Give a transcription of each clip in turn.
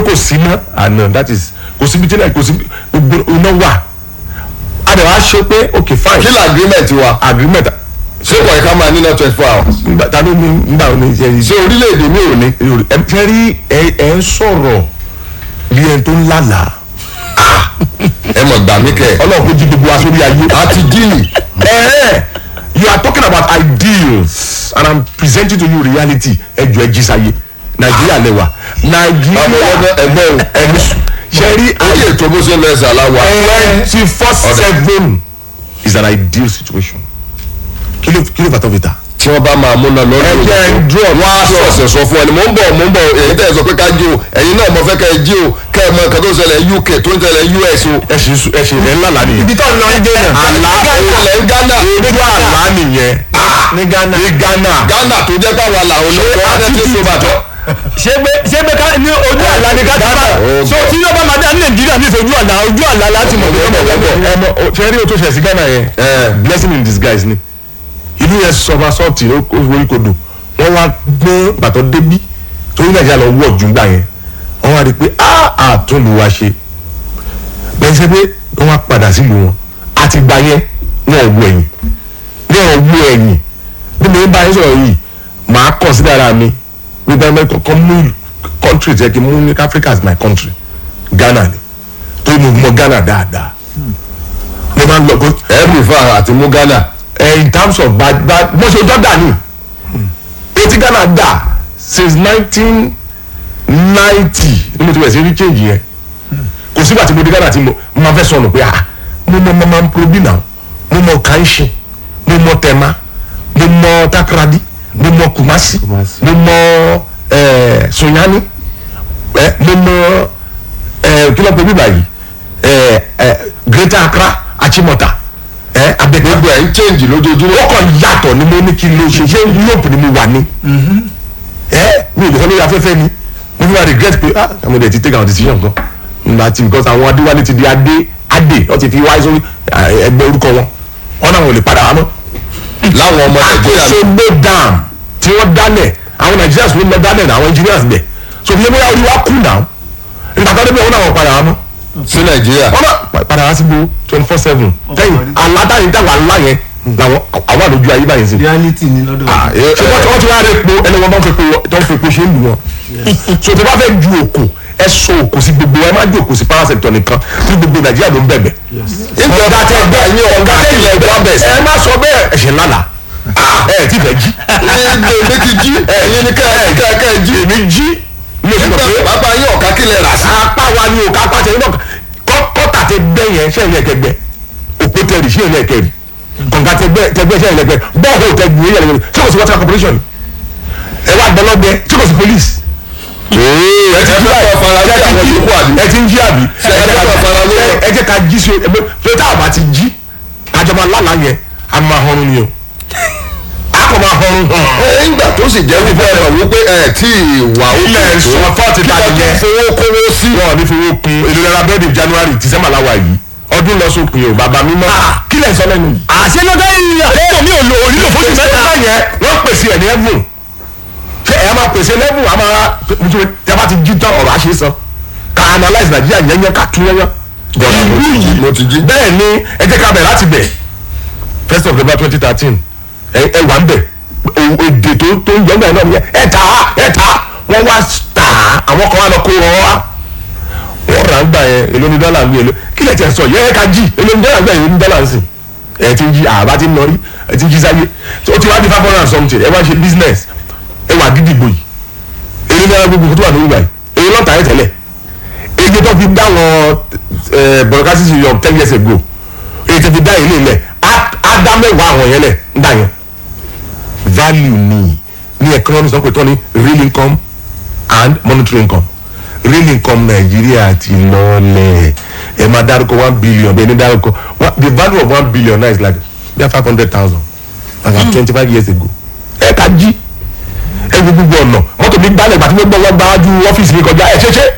kò sí ná àná that is kò síbi tí náà kò síbi gbogbo iná wà a dẹ̀ wá ṣe pé ok fine kí ni agreement wa agreement ṣé kò yẹ ká máa níná twenty four hours nígbà tá ló ní nígbà wo ni ṣe ṣé orílẹ̀-èdè mi ò ní. ẹ fẹ́ rí ẹ ẹ ń sọ̀rọ̀ bí ẹni tó ń lálàá ẹ mọ̀ gbà mí kẹ́ ọlọ́run kò jí gbogbo wa sórí ayé. àti díìnì Eh, you are talking about ideals and i'm presenting to you reality ẹjọ ẹ jí sáyé nàìjíríà lẹwà nàìjíríà ẹgbẹ́ o ẹni ṣe rí orí ètò bó ṣe lọ ẹsẹ̀ aláwa twenty four seven is an ideal situation kí ló kí ló fà tó fi ta. tí wọ́n bá máa múná lọ́dún Ẹ jẹ́ ń draw wọ́n á draw. sọ̀sẹ̀ sọ fún ẹni mò ń bọ̀ mò ń bọ̀ èyí tẹ̀ sọ pé ká jí o ẹ̀yin náà mo fẹ́ kẹ́ ẹ jí o kẹ́ ẹ mọ nǹkan tó ń ṣẹlẹ̀ UK tó ń ṣẹlẹ̀ US o. ẹ ṣe ẹ ṣe ẹ ńlá lánìí. ibi tó ń lọ ń dé náà. àlá ìṣẹ̀lẹ̀ ń Ghana ojú àlá nìyẹn ní Ghana. ní Ghana. Ghana tó jẹ́ pàwọn làwọn olùkọ́ wọn ti so bàtọ́. ṣé pé ṣé pé ká ní ojú àlá ni ká ti bá Oh, so tí yóò bá máa dá ní nàìjíríà ní ìfojú àlá ojú àlá láti mọ̀ pé ọmọ ọmọ ẹ mọ o- ṣe rí o tó ṣe sí Ghana yẹn blessing in disguise ni ìlú yẹn sọba sọọtì orí kodò wọn wá gbọ́n bàtọ́ débí torí nàìjíríà lọ wọ̀ jù gbà yẹn wọn wá rí i pé a àtúnlù wa ṣe bẹ́ẹ̀ ṣe pé wọ́n wá padà sílùú wọn àti gbà yẹn wọn ò wọ ẹ̀yìn wọn ò wọ ẹ̀yìn bí mo ń bá yín sọ̀rọ̀ yìí màá consider ara mi wípé ẹ kọ́kọ́ mú country jẹ́ kí n mú ní Africa as my country Ghana ni torí mo mọ Ghana dáadáa mo máa ń lọ bó ẹ̀ẹ́dì fún àti mú Ghana. ẹ in terms of bad bad mo ṣe ọjọ́ dà ní o ti Ghana dà since nineteen ninety ni mo ti bẹ̀rẹ̀ sí rí change yẹn kò sígbà tí mo di Ghana tí mo mo máa fẹ́ sọnù pé ah mo mọ mama probi náà mo mọ kanṣin mo mọ tema mo mọ takradi mo mọ kumasi Kumasi. mo mọ eh, sunyani eh, mo mọ eh, kí ló pe bíbá yìí eh, eh, Greater Accra Achimota eh, abẹ́kẹ́ gbogbo ẹ̀ ń change lójoojúmọ́. ó kàn yàtọ̀ ni mo ní kí n lo ṣe ṣé Europe ni mo wà ní. ẹ mi ò lè sọ lórí afẹ́fẹ́ ni mo fi máa regret pé ah àwọn ọmọdé ti take our decision kan nígbà tí because àwọn adéwálé ti di adé adé wọ́n ti fi wáyé sórí eh, ẹgbẹ́ orúkọ wọn wọn náà wọn ò lè padà wá mọ́. láwọn ọmọ Nàìjíríà ló Òṣogbo dam tí wọ́n dálẹ̀ àwọn Nigerians ló lọ dálẹ̀ náà àwọn engineers bẹ̀ so fi ẹgbẹ́ orí wa kú náà nígbà tó débẹ̀ wọn náà wọ́n padà wá mọ́ sí Nàìjíríà. wọ́n náà padà wá sí gbó twenty four seven lẹ́yìn alátàyè táwọn alá yẹn làwọn àwọn àlòjù ayé báyìí sí reality ni lọ́dọ̀ wa. ẹ- ṣé wọ́n ti wọ́n ti wá rẹ̀ po ẹni wọn bá ń fi po tó ń fi po ṣe ń lù wọn. so tó bá fẹ́ ju òkò ẹ so òkò sí gbogbo ẹ má ju òkò sí power sector nìkan tí gbogbo nàìjíríà ló ń bẹ̀bẹ̀. ìjọba tẹ gbà yín ọ̀gá ilẹ̀ ìgbàbẹ̀ ẹ má sọ bẹ́ẹ̀ ẹ̀ṣẹ̀ lálà ẹ ti fẹ́ jí. ní èmi ti jí ẹ̀yin ní kẹ́ ẹ̀ kẹ́ ẹ̀ jí. èmi jí mo sì mọ̀ nígbà pé bàbá yín ọ̀ká kílẹ̀ rà sí. apá wa ni òkà apá tẹ̀lé náà kọ́tà tẹ gbẹ́ yẹn ṣẹ́ ilé ẹ̀kẹ́gbẹ́ òpó tẹ̀lé ṣẹ́ ilé ẹ̀kẹ́rì kọ̀ǹga tẹgbẹ́ tẹgbẹ́ ṣẹ́ ilé ẹ̀kẹ́ bọ́ọ̀hù tẹgbẹ́ yẹn lẹ́gbẹ́ ṣé kò sí water corporation ẹ wá gbọ́lọ́gbẹ́ ṣé kò sí police ẹ ti jí àwọn fara lé àwọn yòókù àbí. ẹ ti ń jí àbí Ṣé ẹ jẹ́ ká fara lé? ẹ jẹ́ ká jí sí ẹgbẹ́ pé tá a bá ti jí àjọba lálàá yẹn a máa họrun ni o a kò máa họrun hàn ẹ ńgbà tó sì jẹ́ wípé ẹ mọ̀ wípé ẹ tí ì wà ó ilẹ̀ sọ fọ́ọ̀tì kí tàbí wọ́n yẹn tún fowó kówó sí. wọn ò ní fowó kun èlò náírà bẹ́ẹ̀dì january december láwa yìí ọdún lọ sópin o bàbá mi mọ́ kí lẹ̀ ń sọ lẹ́nu yìí. àṣẹ lọ́dọ̀ yìí àkókò mi ò lò ó nílò fóṣù mẹ́ta. mẹ́ta yẹn wọ́n pèsè ẹ̀ ní ẹ̀bùn ṣé ẹ̀ máa pèsè lẹ́bùn àmọ́ nítorí tí a bá ti jí tán ọ̀rọ̀ àṣẹ sọ ká analyse nàìjíríà yẹnyẹn ká tún yẹnyẹn. Gọ́dà mo ti jí, mo ti jí. bẹ́ẹ̀ ni ẹ jẹ́ ká bẹ̀ láti bẹ̀ first of November twenty thirteen ẹ ẹ wà ń bẹ̀ o- èdè tó tó ń yọ̀ǹda náà nìyẹn ẹ tà á ẹ tà á wọ́n wá tà á àwọn kan wá lọ kó wọn wá wọ́n rà ń gbà yẹn èló ní dọ́là ń gbé èló kí lè tẹ̀ sọ yẹ ẹ ká jí èló ní dọ́là ń gbà yẹn èló ní dọ́là ń sìn ẹ ti ń jí àbá ti ń nọrí ẹ ti ń jí sáyé tó ti wá di five hundred and something ẹ wá ṣe business ẹ wà dídìgbò yìí èló ní ara gbogbo tó wà lórí báyìí èló lọ́ta ẹ tẹ́lẹ̀ èyí tó fi dá wọn broadcasting ṣe yọ ten years ago èyí tó fi dá ilé ilẹ̀ á á dá mẹ́wàá àwọn yẹn lẹ̀ ń dà yẹn value ni ní economics wọn pè tán ní real income and monetary income real income nàìjíríà ti lọ́ọ̀lẹ̀ ẹ máa dárúkọ one billion bẹ́ẹ̀ ni dárúkọ one- the value of one billion now is like bíi five hundred thousand like twenty five years ago ẹ ká jí ẹ wo gbogbo ọ̀nà mọ́tò mi gbálẹ̀ gbàtí mo gbọ́ wọ́n gbájú ọ́fíìsì mi kọjá ẹ ṣe ṣe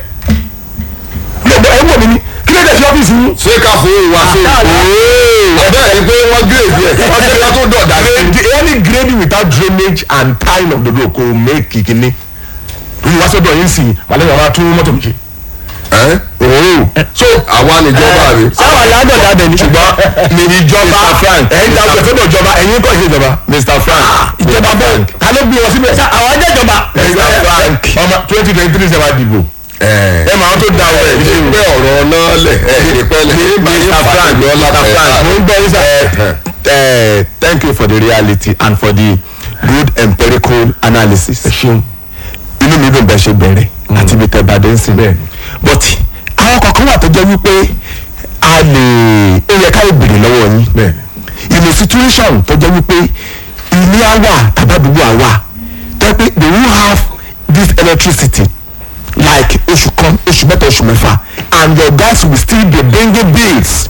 ẹ wọ̀ mí ni kí ló dé sí ọ́fíìsì yín ṣé ká fowó wa ṣe ọ̀dọ́ ẹ̀ ni pé wọ́n gírèdì ẹ̀ wọ́n gbé ká tó dọ̀dà sí. the any grading without drainage and tying of the road kò make kìkìnní lórí wá sọ́dọ̀ yín sìn wàlẹ́ yàrá tún mọ́tò mi ṣe ẹ́ òórùn so àwa níjọba rè sáwọn aládọ̀dá bẹ̀ ní. ṣùgbọ́n ní ìjọba Mr. Frank. ẹ̀yin ta ọ̀sẹ̀ fẹ́ẹ́ ìjọba ẹ̀yin kọ́ ìṣèjọba Mr. Frank ìjọba bẹ́ẹ̀ ta ló gbé wọn síbẹ̀ àwọn ajẹ́jọba. Mr. Frank ọmọ twenty twenty three ṣe máa dìbò ẹ̀ ẹ máa tó da ọ̀rọ̀ ẹ̀ ṣe pé ọ̀rọ̀ náà lẹ̀ ẹ̀ ṣe pẹ́ lẹ̀ Mr. Frank Mr. Frank mo ń gbọ́ yín sá. Uh, thank you for the reality and for the good empirical analysis. ṣeun inú mi dùn bẹ́ẹ̀ ṣe bẹ̀rẹ̀ àti ibi tẹ́ bá dé ń sìn. Bẹ́ẹ̀ni. but àwọn kankan wà tó jẹ́ wípé a lè ó yẹ ká lè béèrè lọ́wọ́ yín. bẹ́ẹ̀ni in a situation tó jẹ́ wípé ilé á wà tàbádùgbò á wà tó yẹ pé they will have this electricity like oṣù kan oṣù mẹ́ta oṣù mẹ́fà and your guys will still be bringing bills.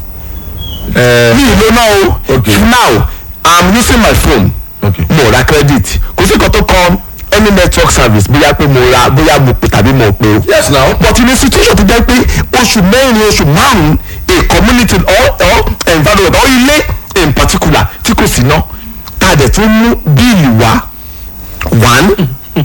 mi ì ló náà o Okay. now i'm using my phone Okay. mo ra credit kò sí nǹkan tó kọ any network service bóyá pé mo ra bóyá mo pè tàbí mo pè o yes now but in a situation tó jẹ́ pé oṣù mẹ́rin oṣù márùn-ún a community or or environment or ilé in particular tí kò sí ná tá a dẹ̀ tún mú bíìlì wá one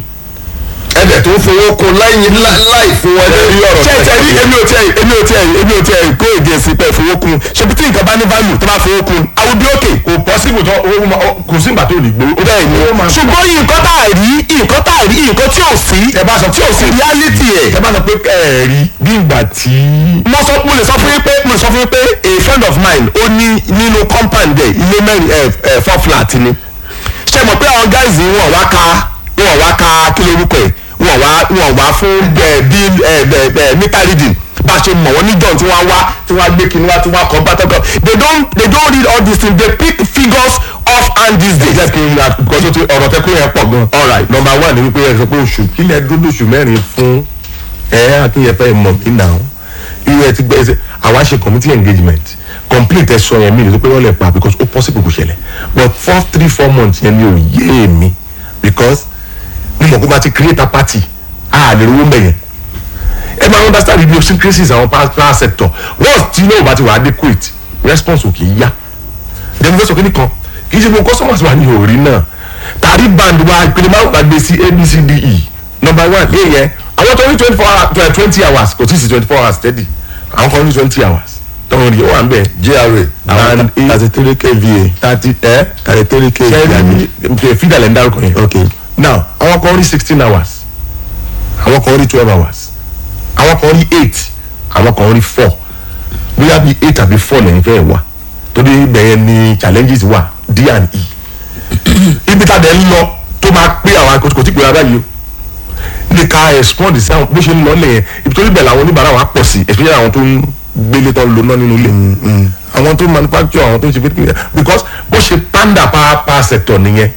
ẹ̀dẹ̀ tó fowó kun láì láì fún wọn lórí ọ̀rọ̀ ṣe ṣe rí èmi ò tiẹ̀ èmi ò tiẹ̀ èmi ò tiẹ̀ kó èdè sí pé fowó kun ṣe bí tí nǹkan bá ní value tó bá fowó kun I will be okay. kò possible tó owó ma kò sí ìgbà tó lè gbowó. bẹ́ẹ̀ ni ṣùgbọ́n nǹkan tá a rí nǹkan tá a rí nǹkan tí ò sí ẹ bá sọ tí ò sí reality ẹ̀. ẹ bá sọ pé ẹ rí bí ìgbà tí. mo sọ mo lè sọ fún yín pé mo lè sọ fún yín pé a friend of mine ó ní nínú compound ẹ̀ ilé mẹ́rin ẹ̀ ẹ̀ four flat ni ṣe mọ̀ pé àwọn guys yìí wọ́n wá ka wọ́n wá ka kí lórúkọ ẹ̀ wọ́n wá wọ́n wá fún ẹ̀ bill ẹ̀ ẹ̀ ẹ̀ meter reading bá a ṣe mọ̀ wọ́n ní john tí wọ́n wá tí wọ́n gbé kinní wá tí wọ́n kọ́ bátọ́kọ̀ they don't they don't read all these things they pick figures off hand these days. jẹ́ kí n ra because ó ti ọ̀rọ̀ tẹ́kọ̀ yẹn pọ̀ gan. Alright. number one ni wípé ẹ sọ pé oṣù kílẹ̀ dúdú oṣù mẹ́rin fún ẹ akínyẹfẹ́ mọ̀ mí nà ó irú ẹ ti gbẹ ẹsẹ àwa ṣe committee engagement complete ẹ sọ yẹn mi ní pé wọ́n lè pa because ó possible kò ṣẹlẹ̀ but four three four months yẹn mi ò yé mi because mo mọ̀ pé bá ti create a party a lè rówó mbẹ̀ yẹn ẹ máa understand the idiosyncrasies àwọn power sector once tí náà bá ti wà adequate response ò kì í yá dem fẹ́ sọ kí ni kan kì í ṣe gbogbo customers wa ní òòrí náà tàrí band wa ìpele márùn la gbé sí abcde number one yé yẹn àwọn tó ní twenty four hours twenty hours kò tí ì sí twenty four hours steady àwọn kan ní twenty hours tọ́wọ́n rí ó wà ń bẹ̀ gra and thirty three kva thirty ẹ thirty three kva ṣẹ́ẹ́rì fídà lẹ́ ń dárúkọ yẹn okay now àwọn kan rí sixteen hours àwọn kan rí twelve hours àwọn kan rí eight àwọn kan rí four bóyá bíi eight àbí four lẹ́yìn fẹ́ wà torí bẹ́ẹ̀ ni challenges wà d and e ibi tá a dẹ̀ ń lọ tó máa pé àwọn akọ̀tún kò tí ì pé ara yìí o ní ká respond sí àwọn bó ṣe ń lọ lẹ́yìn ibi tó níbẹ̀ làwọn oníbàárà wa pọ̀ sí especially àwọn tó ń gbélé tó ń lo náà nínú ilé àwọn tó manufacture àwọn tó ń ṣe fẹ́ because bó ṣe panda power power sector nìyẹn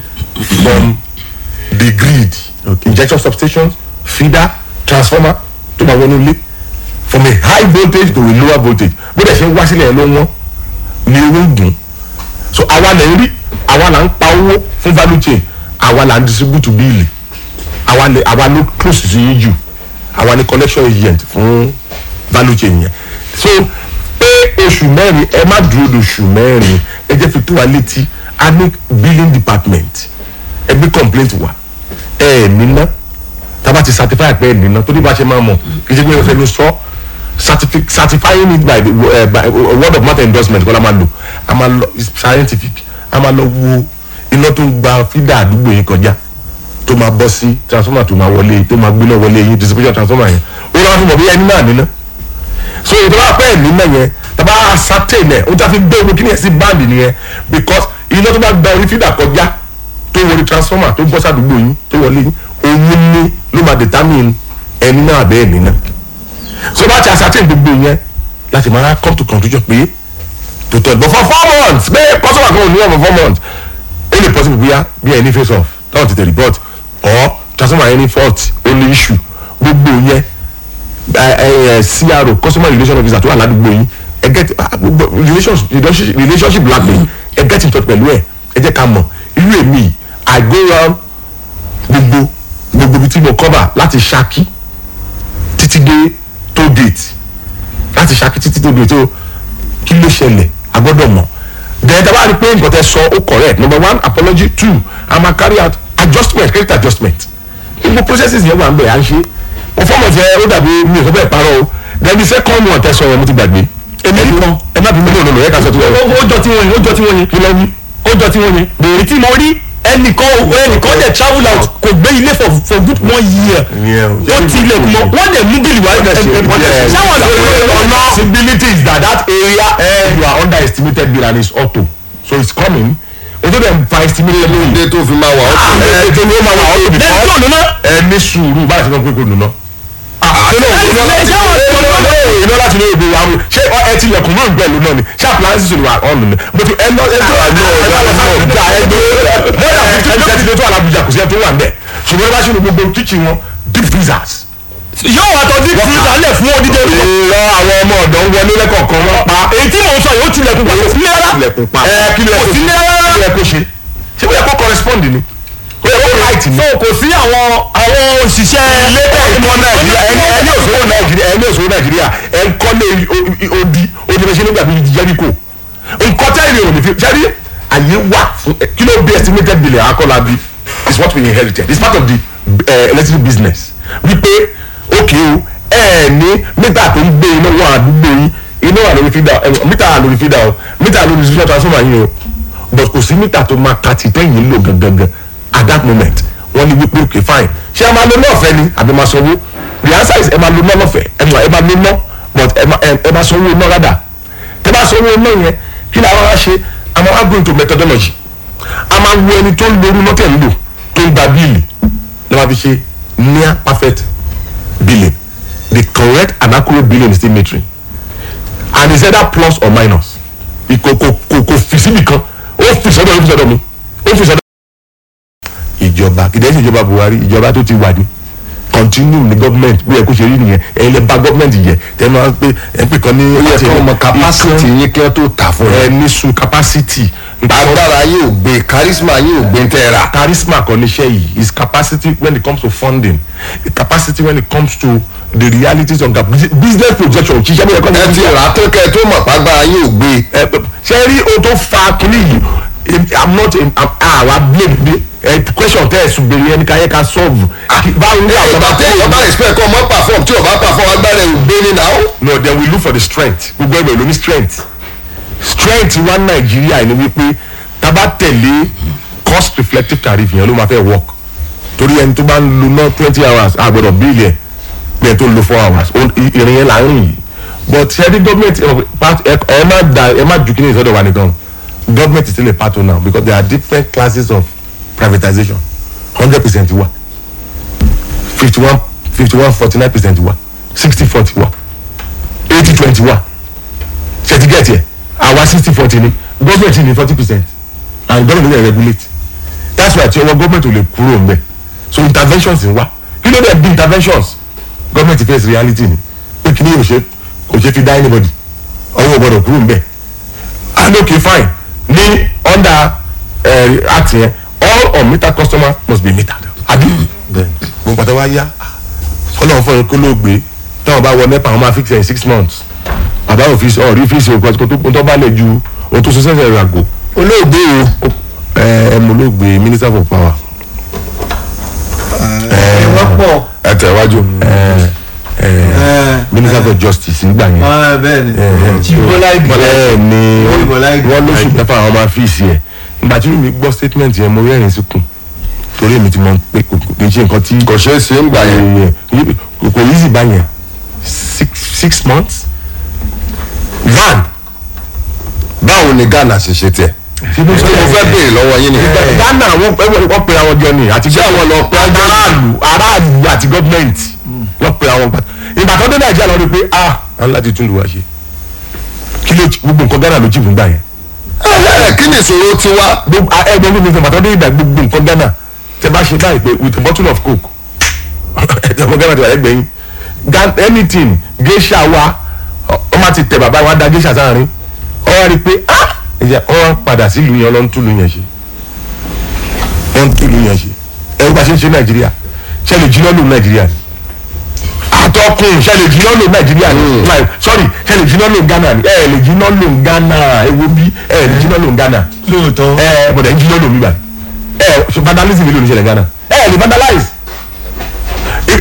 from the grid okay. injection substations feeder transformer tó máa wọnú ilé from a high voltage to a lower voltage bó dẹ̀ ṣe ń wá sílẹ̀ yẹn ló ń wọ́n ní owó ń dùn so àwa lè ń rí àwa là ń pa owó fún value chain àwa là ń distribute bíìlì àwa lè àwa ló close sí yín jù àwa ní collection agent fún value chain yẹn so pé oṣù mẹ́rin ẹ má dúró de oṣù mẹ́rin ẹ jẹ́ fi tó wa létí a ní billing department ẹ gbé complaint wa ẹ ẹ níná tába ti certify pé ẹ níná torí bá ṣe máa mọ̀ kì í ṣe pé ẹ fẹ́ ló sọ certifi- certifying it by the uh, by uh, word of mouth endorsement kọ́ la máa lò a máa lọ it's scientific a máa lọ wo iná tó ń gba fídà àdúgbò yìí kọjá tó máa bọ́ sí transformer tó máa wọlé tó máa gbéná wọlé yìí distribution transformer yẹn ó lọ́wọ́ fún mọ̀ bí ẹni náà níná so ètò bá pẹ́ ẹ̀mí náà yẹn tàbá ascertain ẹ̀ ó ti fi gbé ogun kíni ẹ̀ sí báàndì nìyẹn because iná tó bá gba orí fídà kọjá tó wọlé transformer tó bọ́ sàdúgbò yín tó wọlé yín òun ní ló máa determine ẹni náà bẹ́ẹ̀ ní náà so bá ti ascertain gbogbo yẹn láti máa come to conclusion pé to tell but for four months bẹ́ẹ̀ customer kan ò ní wọn for four months ó lè possible bóyá bí ẹni face off táwọn tètè report or transformer ẹni fault ó ní issue gbogbo yẹn CRO customer relation officer tó wà ládùúgbò yín ẹ get ah, gbogbo relationship relationship relationship blackmail ẹ get in touch pẹ̀lú ẹ ẹ jẹ́ ká mọ̀ irú èmi yìí, I go round gbogbo gbogbo ibi tí mo cover láti Ṣakí títí dé toll gate láti Ṣakí títí tó gate o kí ló ṣẹlẹ̀ a gbọ́dọ̀ mọ̀ then tá a bá rí i pé nǹkan tẹ́ sọ ó correct number one apology two a máa carry out adjustment credit adjustment gbogbo processes yẹn wà ń bẹ̀ à ń ṣe performance yẹn ó dàbí mi ò sọ bẹ́ẹ̀ parọ́ o then the second one tẹ̀sán yẹn mo ti gbàgbé èmi kan ẹ má bí mi lónìí lónìí ẹ ká sọ tó ó yẹ ó jọ tí wọ́n yẹn ó jọ tí wọ́n yẹn kí ló ní. ó jọ tí wọ́n yẹn èyí tí mo rí ẹnìkan ẹnìkan dẹ̀ travel out kò gbé ilé for for good one year ó ti ilẹ̀kùn mọ́ wọ́n dẹ̀ mú bílì wá sáwọn lọ possibility is that that area uh, you are underestimated bill and it's auto so it's coming ojú dem fa estimate lóyún. ilé tó fi máa wà ó ẹ ẹ tó ní ó máa wà auto lẹ́yìn because tó nùnà ẹ ní sùúrù báyìí sọ pé kò nùnà. iná láti ní èdè wa ṣé ẹ ti lẹ̀kùn náà gbẹ̀lú náà ni ṣé appliances ni wà ọ̀nù ni mo ti ẹ lọ ẹ tó àná ẹ lọ sọ ìjà ẹ gbé mọ́tà fifty percent tó tó alábùjá kò sí ẹ tó wà ń bẹ̀ ṣùgbọ́n ẹ bá ṣe ní gbogbo kitchen wọn deep freezers yóò wà tọ́ dín freezer lẹ̀ fún odidi ọdún ìrọ àwọn ọmọ ọ̀dọ́ ń wọlé lẹ́kọ̀ọ̀kan wọn pa èyí tí mò ń sọ yìí ó tilẹ̀kùn pa kò sí rárá ilẹ̀kùn pa ẹ kí ló yẹ kò kó sí rárá kí ló yẹ kó ṣe ṣé ó yẹ kó correspond ni ó yẹ kó right ni. so kò sí àwọn àwọn òṣìṣẹ́ ilé ìmọ̀ nàìjíríà ẹni ẹni òṣòwò nàìjíríà ẹni òṣòwò nàìjíríà ẹ ń kọ́lé odi odi fẹ́ ṣe nígbà bíi jẹ́ríkò nǹkan tẹ́lẹ̀ ò ní fi jẹ́rí àyè wà fún ẹ, kí ló bí estimated billion akọ́lá bí is what we inherited it's part of the uh, electric business wípé òkè o ẹ ní mítà tó ń gbé iná wọn àdúgbò yín iná wà lórí fídà ẹ, mítà wà lórí fídà o mítà wà lórí social transformer yín o but kò sí mítà tó máa ka tìtẹ́yìn lò gangan at that moment wọ́n ní wípé okay fine ṣé ẹ máa lo náà fẹ́ ni àbí máa sanwó the answer is ẹ máa lo náà lọ́fẹ̀ẹ́ ẹ máa ẹ máa lo náà but ẹ máa ẹ ẹ máa sanwó náà rádà tẹ bá sanwó náà yẹn kí ni àwọn wá ṣe a máa wá go into methodology a máa wo ẹni tó ń lo orú mọ́tẹ̀ ń lò tó ń gba bíìlì ló máa fi ṣe near perfect billing the correct and accurate billing is still metering and is either plus or minus kò kò kò kò fi síbi kan ó fi sọ́dọ̀ ó fi sọ́dọ̀ mi ó fi sọ́dọ̀ ìjọba kìdẹ́ sí ìjọba buhari ìjọba tó ti wà ní continue ní government bí ẹ kó ṣe rí nìyẹn ẹ̀yin lè ba government jẹ tẹ́ máa ń pè ẹ̀ ń pè kan ní. ó yẹ kí ọmọ capacity yín kí wọ́n tó tà fún ẹ ẹ. ní sun capacity. agbára yín ò gbé charisma yín ò gbé ń tẹ́ ra. charisma kan níṣẹ́ yìí is capacity when it comes to funding capacity when it comes to the realities of the bus- business projection ṣiṣẹ́ bí ẹ kọ́ ẹ ti rà á tó kẹ́ ẹ tó mọ̀ pàgbára yín ò gbé. ẹ ṣe rí o tó fa kínní yìí em- i'm not em- I'm- àwa blame bí ẹ question tẹ́ ẹ sùn bèrè ẹni ká yẹ ká solve Kí- báwo ni àwọn ìgbà ọba tẹ ìyọba respect kọ́ ọmọ perform tí ọba perform agbára ẹ̀ ò gbé ní náà. no then we look for the strength gbogbo ẹgbẹ́ ló ní strength strength wa nàìjíríà ni wípé tábà tẹ̀lé cost reflective tariff yẹn ló máa fẹ́ work torí ẹni tó bá ń lo ná twenty hours àgbẹ̀dọ̀ bíìlì ẹ̀ bí ẹni tó ń lo four hours ó- i- ìrìn yẹn là ń rìn yìí but ṣe ní government ẹ part- ẹ ẹ má da ẹ má ju kí ni ìsọdọ̀ wa nìkan government is still a part of now because there are different classes of privatization hundred percent wa fifty one fifty one forty nine percent wa sixty forty wa eighty twenty wa ṣètì gẹ̀ẹ́tì ẹ̀ àwa sixty forty ni government ní forty percent and government dey regulate that's why tí ọwọ́ government ò lè kúrò ń bẹ̀ so interventions ń wá kí ló dé bí interventions government face reality ni pé kí ni yóò ṣe kò ṣe fi dá anybody ọwọ́ gbọ́dọ̀ kúrò ń bẹ̀ and okay fine ní under uh, act yẹn all unmetered customer must be metered àbí gbogbo pàtàkì wá yá ọlọ́run fún ẹ kó ló gbé táwọn bá wọ nepa wọn máa fix ẹ in six months bàbá ò fi ọ rí fíìsì òkú ọtí tó tó bá lè ju ohun tó so sẹ́sẹ̀ rẹ̀ àgò olóògbé o ẹ ẹ mo olóògbé minister for power wọ́pọ̀ ẹ tẹ̀ wájú. minister for justice nígbà yẹn bẹ́ẹ̀ ni tí bọ́lá ìgbà bẹ́ẹ̀ ni Orí Bọ́lá Ìgè. wọ́n lóṣù mẹ́fà àwọn máa fíìsì ẹ̀ ìgbà tí mi gbọ́ statement yẹn mo rẹ́rìn síkùn torí èmi ti mọ̀ pé kò kò ṣe nǹkan tí kò ṣeé ṣe ń gbà yẹn. kò kò easy báyẹn six six months van báwo ni ghana ṣe ṣe tẹ̀. ṣé mo ṣé mo fẹ́ béèrè lọ́wọ́ yín nìyẹn. ghana wọn wọ́n wọ́n pe àwọn jọ ni àti Ṣé àwọn lọ pe àwọn jọ ni? aráàlú aráàlú àti gọ́ọ̀mẹ̀ntì wọ́n pe àwọn gbà ìgbà tó dé nàìjíríà lọ rí pé ah à ń láti tún lù wá ṣe kí ló gbogbo nǹkan ghana ló jì fún gbà yẹn ẹ kí ni ìṣòro ti wá. gbogbo ẹgbẹ́ gbogbo ìgbà tó dé ìgbà gbogbo nǹkan ghana tẹ bá ṣe báyìí pé with a bottle of coke ẹ̀jẹ̀ ọmọ ghana ti wà lẹ́gbẹ̀ẹ́ yín Gan- anything geisha wa ọ má ti tẹ bàbá wa da geisha sáárín ọ wá rí i pé ah ẹ̀jẹ̀ ọ wá padà sílùú yẹn ọlọ́run túlù yẹn ṣe wọ́n túlù yẹn ṣe ẹ̀rú bá ṣe ń ṣe nàìjíríà ṣe lè jiná lò nàìjíríà ni àtọkùn ṣe lè jiná lò nàìjíríà ni Like, sorry ṣe lè jiná lò ghana ni ẹ lè jiná lò ghana ewo bí ẹ lè jiná lò ghana lóòótọ́ ẹ bọ̀dẹ̀ ń jiná lò mí báyìí ẹ ṣe vandalism ìlú oníṣẹ̀lẹ̀ ghana ẹ lè vandalize If- normally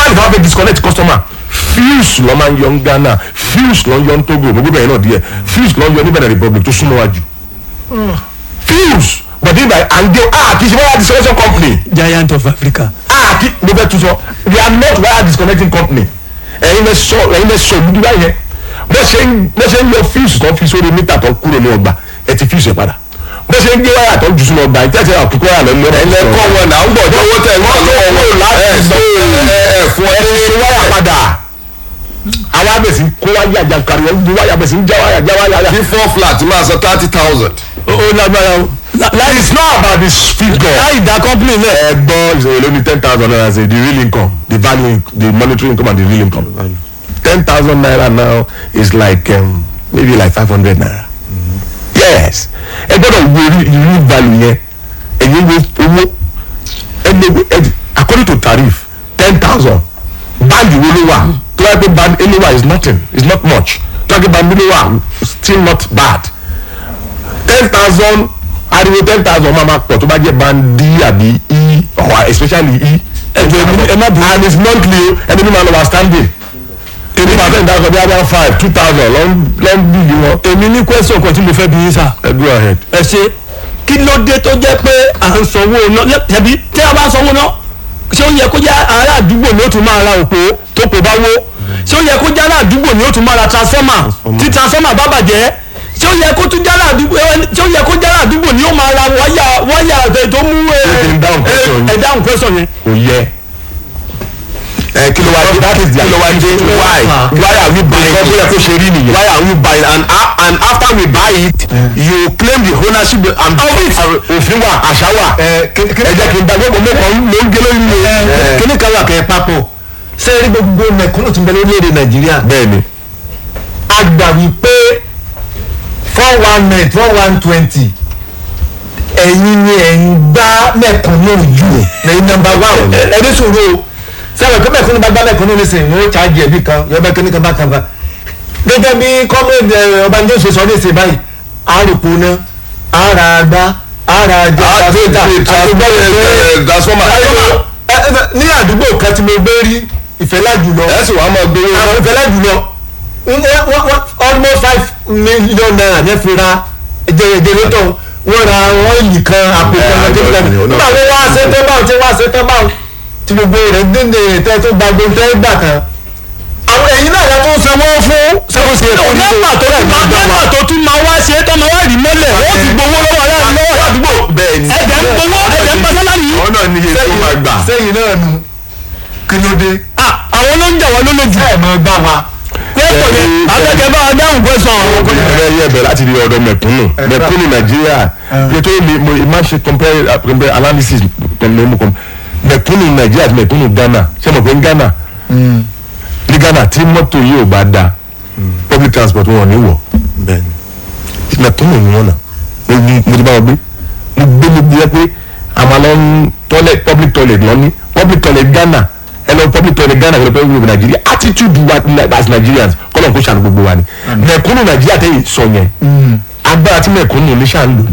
especially tí wọ́n fẹ́ disconnect customer fuse lọ́ máa ń yọ ní ghana fuse lọ́ ń yọ ní togo gbogbo bẹ̀rẹ̀ náà díẹ̀ fuse lọ́ ń yọ ní benin republic tó súnmọ́ wájú fuse but nígbà àǹdé ah kì í ṣe wáyà disconnection company giant of africa. ah kí mo fẹ́ tún sọ we are not wire disconnecting company ẹ̀yin lẹ sọ ẹ̀yin lẹ sọ ìlú báyẹn bó ṣe ń bó ṣe ń yọ fuse tó fi sórí mítà tó kúrò ní ọgbà ẹ ti fuse ẹ padà bó ṣe ń gbé wáyà tó jù sínú ọgbà ìtẹ́tẹ́ àkókò wáyà lọ lọ́wọ́ ẹ̀yin lẹ́kọ́ wọn náà ń bọ̀ jọ̀wọ́ tẹ̀ ń bọ̀ lọ́wọ́ láti ẹ̀ sọ ẹ̀ fún ẹ ti ṣe wáyà padà àwọn abẹ́sí kó wáyà jàǹkàrí wọn gbé wáyà abẹ́sí ń já wáyà já wáyà kí four flat máa san thirty thousand. ó lágbára o. That is not about the figure. láì dá company lẹ̀. ẹgbọ́n ìṣòro ló ní ten thousand naira say the real income the value the monetary income and the real income ten thousand naira now is like um, maybe like five hundred naira yes ẹ gbọ́dọ̀ wo rí- real value yẹn ẹ̀yin wo owó ẹni ẹ according to tariff ten thousand báńkì wo ló wà tó wáyé pé band anywhere is nothing is not much tó wáyé pé band ló wà still not bad ten thousand ariwo ten thousand máa ma pọ̀ tó bá jẹ́ band d àbí e or especially e ẹ má bí and it's monthly o ẹni mi máa lọ wá standing èmi máa fẹ́ ìdájọ́ bí i five two thousand lọ́n lọ́n bí yìí wọn. èmi ní question kan tí mo fẹ́ bí yín sà. ẹ go ahead. ẹ ṣe kí ló dé tó jẹ́ pé à ń sanwó náà tẹ̀bí tí a bá ń sanwó náà ṣé ó yẹ kó jẹ́ ará àdúgbò ni ó tún máa ra òpó tó kò bá wó ṣé ó yẹ kó jẹ́ ará àdúgbò ni ó tún máa ra transformer tí transformer bá bàjẹ́ ṣé ó yẹ kó tún jẹ́ ará àdúgbò ṣé ó yẹ kó jẹ́ ará àdúgbò ni ó máa ra wáyà wáyà ẹ̀ tó mú ẹ̀ Ṣé kí n dáhùn question yín? ẹ̀ dáhùn question yẹn. kò yẹ. ẹ kí ló wá dé that is the kí ló wá dé why why are we buying it bóyá kó ṣe rí nìyẹn. why are we buying and a- and after we buy it you claim the ownership and òfin wà àṣà wà ẹ jẹ́ kí n bá gbogbo mẹ́kàn ló ń gé lórí mi. kíní kan wà kẹ́ ẹ papọ̀ ṣé rí gbogbo mẹ̀kúnnù tó ń bẹ lórílẹ̀‐èdè nàìjíríà bẹ́ẹ̀ni a gbà wípé four one nine four one twenty ẹ̀yin ni ẹ̀yin gbá mẹ̀kúnnù jù lẹ́yìn nọmba one ẹni sòro sẹ́wọ̀n kí mẹ̀kúnnù bá gbá mẹ̀kúnnù nísìnyí wọ́n ṣáàjì ẹ̀bí kan yọ̀bẹ kíní kan bá kan fa gẹ́gẹ́ bí kọ́mẹ́ẹ̀dì ọbànjọ́ ṣe sọ nísìnyí báyìí àròpọ̀ náà ara àgbá ara àjọ transformer ní àdúgbò kan tí mo gbé rí ìfẹ́lá jùlọ ẹ sì wàá máa gbowó àwọn ìfẹ́lẹ́ jùlọ wọ́n- wọ́n- wọ́n- almost five million naira ní fi ra jẹrẹjẹrẹtọ̀ wọ́n ra ọ́ìlì kan àpò kan àjọ lọ́jọ́ kan ìpínlẹ̀ nígbà tó wá ṣe tán báwọn tí wá ṣe tán báwọn tí gbogbo rẹ̀ dénde tẹ́ tó gba gbogbo tẹ́ gbà tán àwọn ẹ̀yin náà yàtọ̀ sanwó fún sanwó sí ẹ̀kọ́ ní nọ́mbà tó tún máa nọ́mbà tó tún máa wá ṣe é tọ́ máa wá rí mọ́lẹ̀ wọ́n ti gbowó lọ́wọ́ aláàbò lọ́wọ́ àdúgbò bẹ́ẹ̀ni ẹ̀jẹ̀ ń gbowó ẹ̀jẹ̀ ń pàṣẹ láyìí. àwọn náà ní iye tó máa gbà. sẹ́yìn náà nu kí ló dé Ah, àwọn ló ń jà wá lólójú. ẹ̀ mọ́ gbà wá pẹ́ẹ́pọ̀ yẹn akẹ́kẹ́ bá a dáhùn question àwọn ọkọ̀ ẹ yẹ bẹ láti di ọ̀dọ̀ mẹ̀kúnnù mẹ̀kúnnù nàìjíríà yẹtọ mi mo máa ṣe compare compare analysis pẹ̀lú mu kan mẹ̀kúnnù nàìjíríà àti mẹ̀kúnnù ghana ṣé mo pé ní ghana ní ghana tí mọ́tò yìí ò bá da public transport wọn ò ní wọ̀ mẹ̀kúnnù ni wọn nà mo ní- mo ti bá wọn gbé mo gbé mo gbé pé àwọn lọ ń toilet public toilet lọ ní public toilet ghana ẹ lọ public toilet ghana ẹ lọ public toilet nàìjíríà attitude wa ni- as nigerians kọ́lọ̀ kó ṣàánú gbogbo wa ni mẹ̀kúnnù nàìjíríà tẹ̀yìn sọ yẹn agbára tí mẹ̀kúnnù ní ṣáà ń lò ní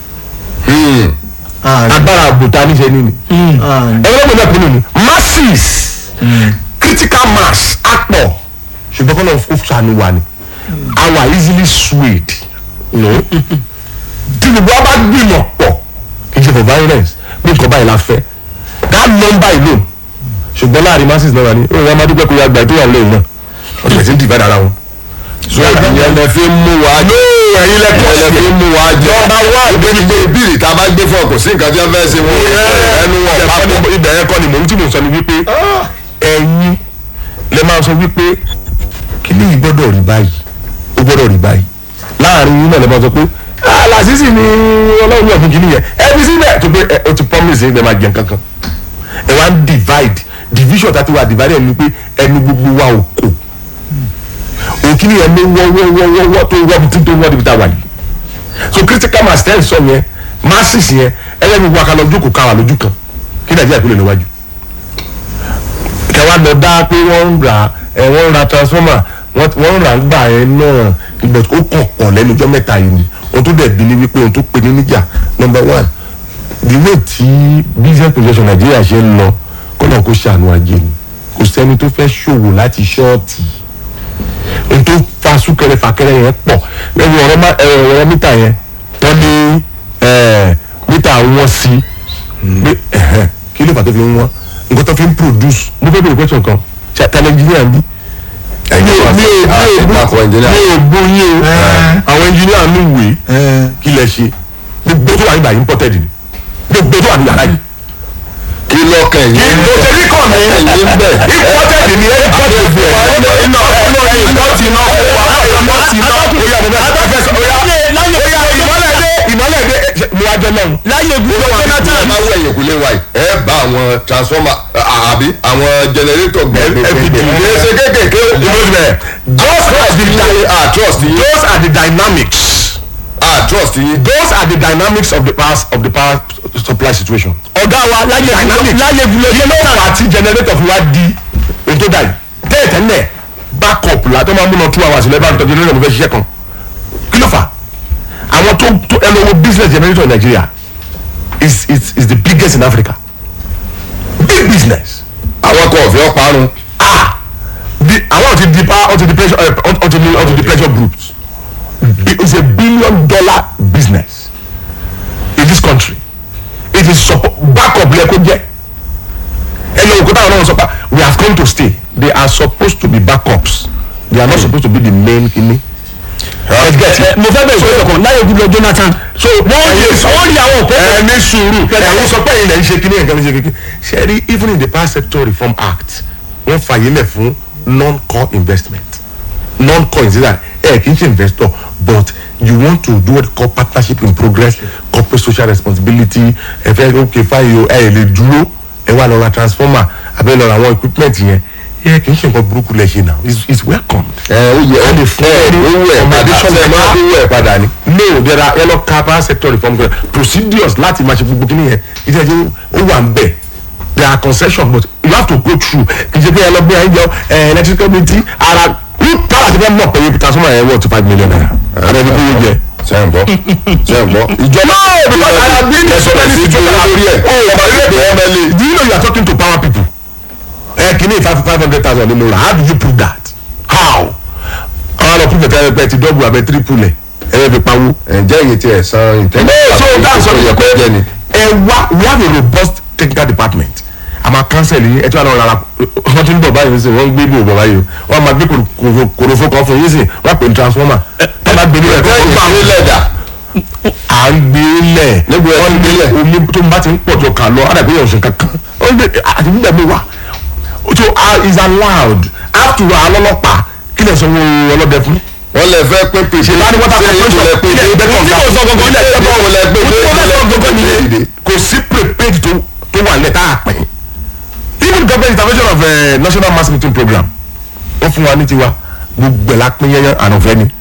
agbára àbùtá níṣẹ́ ní ni ẹgbẹ́ gbọ́dọ̀ mẹ̀kúnnù ni masses critical mass apọ̀ ṣùgbọ́n kọ́lọ̀ kó ṣàánú wa ni our easily swayed no tí gbogbo wa bá gbìmọ̀ pọ̀ kì í ṣe for violence bí nǹkan báyìí la fẹ́ that number alone ṣùgbọ́n láàrin masses náà wà ní òun ọmọdé pẹ́ kó yá gba ètò ìyàwó lẹ́yìn náà wọ́n ti bẹ̀rẹ̀ sí ń divide ara wọn. so ìyẹn lẹ fi ń mú wa jọ ẹ̀yin lẹ ìyẹn lẹ fi ń mú wa jọ Number one. ìbéèrè pé bíìlì tá a bá gbé fún ọ kò sí nǹkan tí wọ́n fẹ́ ṣe wọn ẹnu wọn papọ̀ ibẹ̀ yẹn kọ́ ni mò ń tí mò ń sọ ni wípé ẹ̀yin lè máa sọ wípé kíní yìí gbọ́dọ̀ rí báyìí ó gbọ́dọ̀ rí báyìí láàrin yín náà lè máa sọ pé alasisi ni ọlọ́run ní ọ̀fun kíní yẹn ẹbí síbẹ̀ tó pé ẹ, o ti promise yín pé máa jẹun kankan ẹ wá ń divide division tá a ti wà divide ẹ̀ ni pé ẹnu gbogbo wa ò kò òkìní yẹn ló wọ́ wọ́ wọ́ wọ́ wọ́ tó wọ́ bí tó wọ́ níbi tá a wà yìí so critical mass ten sọ yẹn masses yẹn ẹlẹ́ni wa ká lọ jókòó ká wà lójú kan kí nàìjíríà kúlẹ̀ níwájú kẹwàá lọ dá pé wọ́n ń ra ẹ̀ wọ́n ń ra transformer wọ́n wọ́n ń ra gbà yẹn náà ìgbà tó kàn kàn lẹ́nu ọjọ́ mẹ́ta yìí ni ohun tó dẹ̀ bí ni wípé ohun tó pe ní níjà number one the way tí business projection nàìjíríà ṣe ń lọ kọ́nà kó ṣàánú ajé ni kò sẹ́ni tó fẹ́ ṣòwò láti ṣọ́ọ̀tì n tó fa súnkẹrẹ fàkẹrẹ yẹn pọ̀ lẹ́nu ọ̀rọ̀ má- ẹ, ọ̀rọ̀ mítà yẹn wọ́n ní ẹ, mítà wọn sí pé ẹ̀hẹ́n, kí ló fà tó fi ń wọ́n nǹkan tó fi ń produce mo fẹ́ bèrè question kan ṣe àtàlẹ́ engineer ń bí mi ò mi ò mi ò àti àpò engineer. mi ò gbóyin o Ẹ. àwọn engineer mi wè ẹ kí lẹ ṣe gbogbo tó wà nígbà yìí imported ni gbogbo tó wà nígbà yìí kí lọ́kàn yín kò ṣe rí kàn mí ẹ̀yìn ń bẹ̀. imported ni ẹ imported fún ẹ iná iná iná ti iná fún wa iná ti iná oya mo bẹ fẹ́ sọ oya oya ìmọ̀lẹ̀ dé ìmọ̀lẹ̀ dé mo wá jẹ náà láyé gbogbo ẹ jonathan máa wọ ẹ̀yìn kúlé wa yìí ẹ bá àwọn transformer à- àbí àwọn generator gbẹ̀gbẹ̀ FPD. kìí ṣe kékèké o. those are the dy- à trust yín those are the dynamics à trust yín. those are the dynamics of the power of the power supply situation. ọ̀gá wa láyé dynamics láyé gbogbo kí ló fà á tí generator fi wá di ètò dà yìí tẹ́ẹ̀tẹ́lẹ̀ backup la tó máa múná two hours lẹ́bàá tó generator mo fẹ́ ṣiṣẹ́ kan kí ló fà àwọn tó tó ẹ lọ wo business generator in Nigeria is is is the biggest in Africa big business àwọn kan ọ̀fẹ́ ọ̀parun. ah the àwọn ti di power unto the pressure uh, unto the unto the pressure groups it is a billion dollar business in this country it is support backup lẹ kó jẹ ẹ lọ òkúta àwọn náà sọ pa we have come to stay they are supposed to be backups they are not supposed to be the main kini. let's get it. mo fẹ́ bẹ̀rẹ̀ sọ́yọ̀ kan láyé gbogbo jonathan so wọ́n rí wọ́n rí àwọn òkú. ẹ ní sùúrù ẹ̀yin sọ pé ilẹ̀ ń ṣe kíní ẹ̀ka ń ṣe kíní. ṣe rí even in the power sector reform act wọ́n fàyè lẹ̀ fún non-core investment non-core investment ẹ̀ kì í ṣe investor but you want to do what they call partnership in progress corporate social responsibility ẹ fẹ́ ok fáyọ ẹ lè dúró ẹ wá lọ ra transformer abẹ́ lọ ra àwọn equipment yẹn ẹ kì í ṣe nǹkan burúkú lẹ ṣe now it's it's welcomed ẹ ó yẹ Wọ́n lè ẹ fún ẹ ẹ owó ẹ padà accommodation ṣe máa ẹ owó ẹ padà ni. no there are yellow car power sector reform plan procedures láti máa ṣe gbogbo kí nìyẹn ìdí ẹjẹ ó wà ń bẹ there are concessions but you have to go through kì í ṣe pé ẹ lọ gbé ẹ jọ ẹ electrical committee ara power ti fẹ́ mọ̀ pé transformer yẹn wọ̀ to five million naira ara ẹni kó yẹ jẹ. ṣe ń gbọ́ ṣe ń gbọ́. ìjọba no because I have been in so many situations lórí ẹ̀ oh ọba ilé ìgbé do you know you are talking to power people ẹ kì í ní five five hundred thousand ní mo rà how do you prove that how àwọn àlọ́ prove that ẹ pẹ́ ti double abẹ́ triple ẹ̀ ẹ fi pawó ǹjẹ́ ìyẹn ti ẹ̀ san ìtẹ́lẹ̀ no so that's what yẹ you kó jẹ́ ni. ẹ wá we have a robust technical department a máa cancel yín ẹ tí wọn lọ rárá wọn ti ń bọ̀ báyìí sí wọn ń gbé bí òbọ̀ báyìí o wọn máa gbé kòrò- kòròfo kan fún yín sí wọn pè ní transformer wọn máa gbé ní ẹ̀kọ́ bẹ́ẹ̀ ó gbà ìṣe lẹ́dà à ń gbé lẹ̀ Níbo ẹ ti gbé lẹ̀? omi tó bá ti ń pọ̀ tó kà lọ àdàgbé yẹn ọ̀sìn kankan ó ń gbé àti gbígbà mi wà so uh, is allowed after all ọlọ́pàá kí lè sanwó ọlọ́dẹ fún wọ́n lè fẹ́ pín pèsè ṣe bá ní water corporation lè pín ilé ẹgbẹ́ kan tí mo sọ gbogbo ilé ẹgbẹ́ kan lè pín mo fẹ́ sọ gbogbo pèsè nìyẹn kò sí prepaid tó tó wà lẹ́tà àpẹ́ even government intervention of uh, national mass meeting program wọ́n fún wa ní tiwa gbogbo ẹ̀ la pín yẹn ànàfẹ́ ni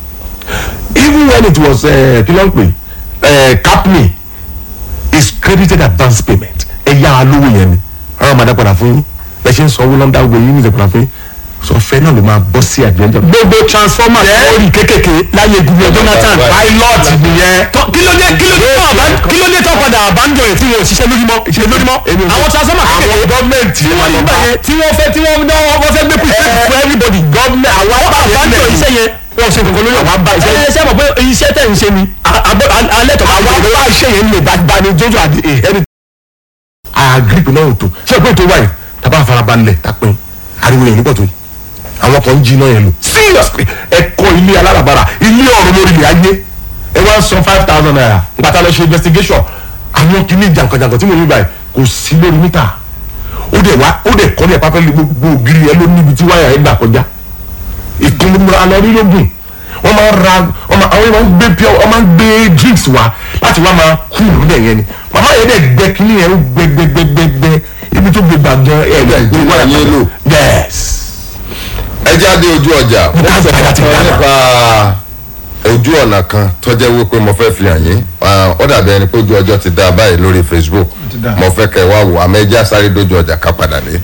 even when it was uh, kí ló ń pè uh, capni is credited advance payment ẹ yá a lówó yẹn ni àwọn máa dá padà fún yín ẹ ṣe ń sanwó lọ́ndà gbogbo yín ní ìdè padà fún yín sọ fẹ́ náà ló máa bọ́ sí àjẹjẹ. gbogbo transformer lórí kékèké láyé gbogbo jonathan pilot nìyẹn. Tọ́- kí ló dé kí ló dé tó àbá- kí ló dé tó padà àbájọ yẹn tí wọn ò ṣiṣẹ́ lójúmọ́ ṣe lójúmọ́ Èmi ò- àwọn transformer àwọn kékèké gọ́ọ̀mẹ̀ntì tí wọ́n nígbà yẹn tí wọ́n fẹ́ tí wọ́n náà wọ́n fẹ́ gbé pèsè fún everybody gọ́ọ̀mẹ̀ àwọn wọ́n àbájọ iṣẹ́ yẹn wọ́n ṣe kankan lórí Àwọn bá iṣẹ́- ẹ ṣe mọ̀ pé iṣẹ́ tẹ̀ ń ṣe ni a- a- a- alẹ́ tó bá àwọn wà bá iṣẹ́ yẹn lè bá bá ní jójó àdé ẹni. àgírípì náà ò tó ṣé ìpín tó wáyé tábà farabalẹ̀ tápin ariwo yẹn nígbà tó yìí àwọn kan ń jí iná yẹn lò seriously ẹ kọ́ ilé alárabàrà ilé ọ̀run lórí ilẹ̀ ayé ẹ wá ń san five thousand naira gbàtà lọ ṣe investigation àwọn kìíní jàǹkànjàǹkàn tí mo rí báyìí kò sí lórí mítà ó dẹ̀ wá ó dẹ̀ kọ́ ní ẹ̀pá fẹ́ẹ́ lé gbogbo ògiri yẹn ló níbi tí wáyà yẹn gbà kọjá ìpinnu alọ́rílógún wọ́n máa ń ra wọ́n máa àwọn yẹn máa ń gbé pure wọ́n máa ń gbé drinks wá láti wá máa kú níbẹ̀ yẹn ni màmá yẹn dẹ̀ gbẹ kínní yẹn ó gbẹ gbẹ gbẹ gbẹ gbẹ ibi tó gbé gbàgbọ́ ẹ̀ Ẹgbẹ́ gbé ìjọba yẹn lò. yes ẹ jáde ojú ọjà mo ká sọ bẹ̀rẹ̀ láti fún ọ Ghana. nípa ojú ọ̀nà kan tó jẹ́ wípé mo fẹ́ fi hàn yín Ah, ó dàbí ẹni pé ojú ọjọ́ ti dá a báyìí lórí Facebook ti dá. mo fẹ́ kẹ́ ẹ wá wò àmọ́ ẹ já sáré dójú ọjà ká padà dé.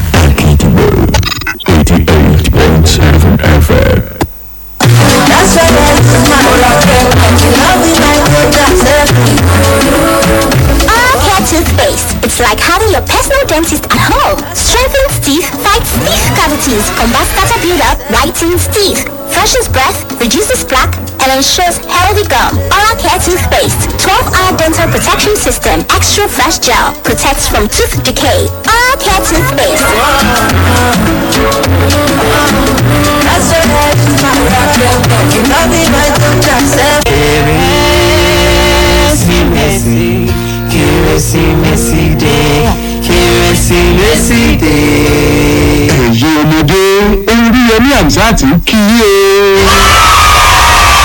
That's why there's a smile on your face. Love me like a dancer. All cat toothpaste. It's like having your personal dentist at home. Strengthens teeth, fights teeth cavities, combats caterpillar, whitens teeth, freshens breath, reduces plaque, and ensures healthy gum. Oral Care Toothpaste, 12-hour dental protection system, extra fresh gel, protects from tooth decay. Oral Care Toothpaste. That's what I do, my rock, you love me, my don't accept. kérésìmesì kérésìmesì dé kérésìmesì dé. ẹ̀yin ọmọdé orí ẹni àmsáàtì ń kí i o.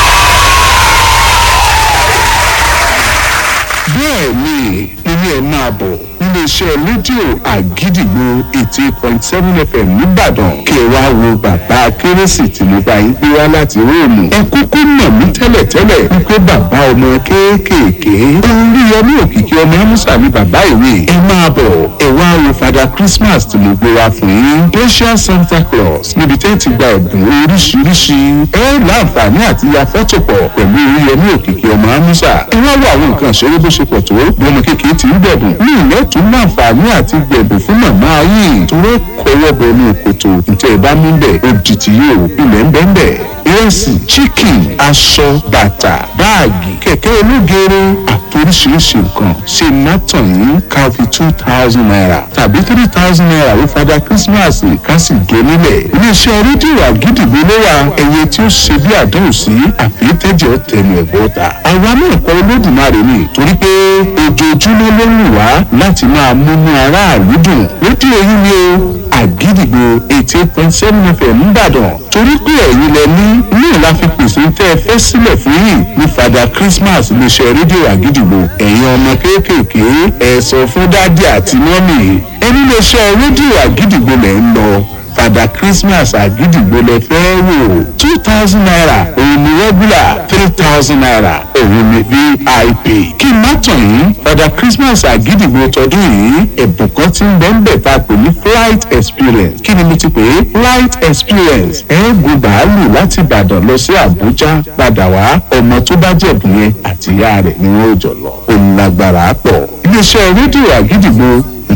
bẹ́ẹ̀ ni ilé ẹ̀ máa bọ̀ iléeṣẹ́ rédíò àgídìgbò eighty eight point seven fm nìbàdàn kí ẹ wá wo bàbá kérésì tí mo bá yín gbé wá láti róòmù ẹ kúkú mọ̀ mí tẹ́lẹ̀tẹ́lẹ̀ wípé bàbá ọmọ kéékèèké orí ẹni òkìkí ọmọ amúsà ni bàbá ìwé ẹ máa bọ̀ ẹ wá wo fada christmas tí mo gbé wá fún yín special santa claus níbi tẹ́ ti gba ẹ̀bùn oríṣiríṣi ẹ láǹfààní àti ya fọ́tò pọ̀ pẹ̀lú orí ẹni òkìkí ọmọ amúsà ẹ wá wo àwọn nǹkan ìṣeré bó ṣe pọ̀ tó bí ọmọ kékeré ti ń bẹ̀bùn ní ilẹ̀ tún láǹfààní àti gbẹ̀bùn fún màmá yìí tó rẹ́ kọ́wọ́ bọ̀ ní kòtò ntẹ̀ ẹ̀ bá mú bẹ̀ ó di ti yóò ilẹ̀ ń bẹ́ẹ̀ bẹ́ẹ̀ ìrẹsì chicken aṣọ bàtà báàgì kẹ̀kẹ́ ológere àtoríṣiríṣi nǹkan ṣe nátàn yín ká fi two thousand naira tàbí three thousand naira ó fada christmas ká sì gé nílẹ̀ iléeṣẹ́ rédíò àgídìgbò ló wà ẹyẹ tí ó ṣe bí àdéhùn sí àfitẹ́jọ́ tẹnu ẹ̀gbọ́n ta àwa náà kọ́ olódùmarè ni torí pé ojoojúmọ́ ló ń wá láti máa múnú aráàlú dùn rédíò yìí ni o àgídìgbò eighty eight point seven fm nìbàdàn torí pé ẹ̀yin lẹ ní náà la fi pèsè tẹ́ ẹ fẹ́ sílẹ̀ fún yìí ní fada christmas iléeṣẹ́ rédíò àgídìgbò ẹ̀yin ọmọ kéékèèké ẹ sọ fún dádì àti mọ́mì ẹni iléeṣẹ́ rédíò àgídìgbò lẹ̀ ń lọ fada christmas àgídìgbò lẹ fẹ́ wò two thousand naira òun ni regular three thousand naira òun ni vip kí n má tàn yín fada christmas àgídìgbò tọdún yìí ẹ̀bùn kan ti ń bẹ́ ń bẹ̀ tá a pè ní flight experience kí ni mo ti pè é flight experience ẹ gun bàálù láti ìbàdàn lọ sí àbújá padà wá ọmọ tó bá jẹ̀bùn yẹn àti ìyá rẹ̀ ni wọ́n ò jọ lọ ó lágbára pọ̀ iléeṣẹ́ rédíò àgídìgbò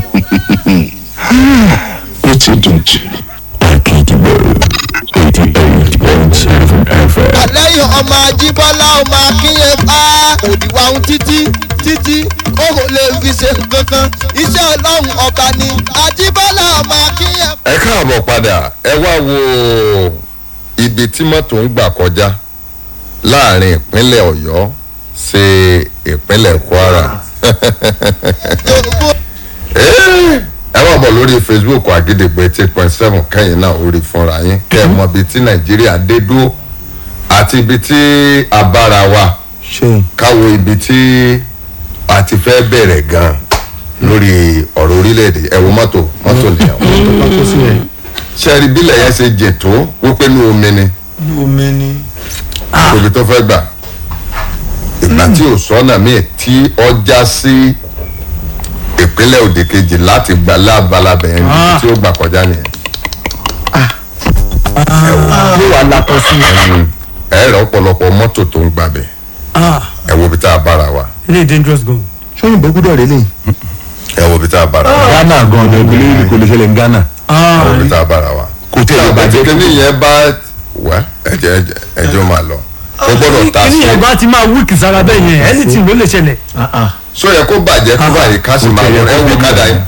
ó ti dùn jù. àgídìgbò eighty eight point seven fm. lẹ́yìn ọmọ ajíbọ́lá ọmọ akínyẹ̀bá òdìwà ohun títí títí ó kò lè fi ṣe nǹkan kan iṣẹ́ ọlọ́run ọba ni ajíbọ́lá ọmọ akínyẹ̀bá. ẹ káàbọ̀ padà ẹ wá wo ibi tí mọ́tò ń gbà kọjá láàrin ìpínlẹ̀ ọ̀yọ́ sí ìpínlẹ̀ kwara Eh, ẹ wá bọ̀ lórí facebook àgídìgbò eighty point seven kẹ́yìn náà orí fúnra yín kẹ́ ẹ mọ ibi tí nàìjíríà dé dúró àti ibi tí a bára wa káwo ibi tí a ti fẹ́ bẹ̀rẹ̀ gan lórí ọ̀rọ̀ orílẹ̀-èdè ẹ wo mọ́tò mọ́tò nìyẹn sẹ́ẹ̀rì bílẹ̀ yẹn ṣe jìn tó wípé ní omi ni omi ni. ibi tó fẹ́ gbà ìgbà tí ò sọ́nà míì tí ọjà sí ìpínlẹ̀ òdì kejì láti gbà lábalábẹ̀ yẹn níbi tí ó gbà kọjá nìyẹn. yóò wá látọ̀ sí i. ẹ rẹ ọ̀pọ̀lọpọ̀ mọ́tò tó ń gbàbẹ̀ ẹ wo ibi tá a bára wa ilé dangerous gan. sọ́yìnbó gbúdọ̀ rẹ̀ lẹ́yìn. ẹ wo ibi tá a bára wa ghana gan ọ̀dọ̀ ìpínlẹ̀ èdè kò lè ṣẹlẹ̀ ní ghana. ẹ wo ibi tá a bára wa. kò tẹ̀ ẹ̀ bàjẹ́ kíní yẹn bá wẹ́ ẹ̀jẹ̀ ẹ̀jẹ̀ ẹ̀jẹ̀ ó máa lọ ó gbọ́dọ̀ ta kíní sí yẹn bá ti máa wíìkì sára bẹ́ẹ̀ yẹn anything ló lè ṣẹlẹ̀. so yẹ kó bàjẹ́ kó báyìí ká sì máa lọ ẹ wo kádà yẹn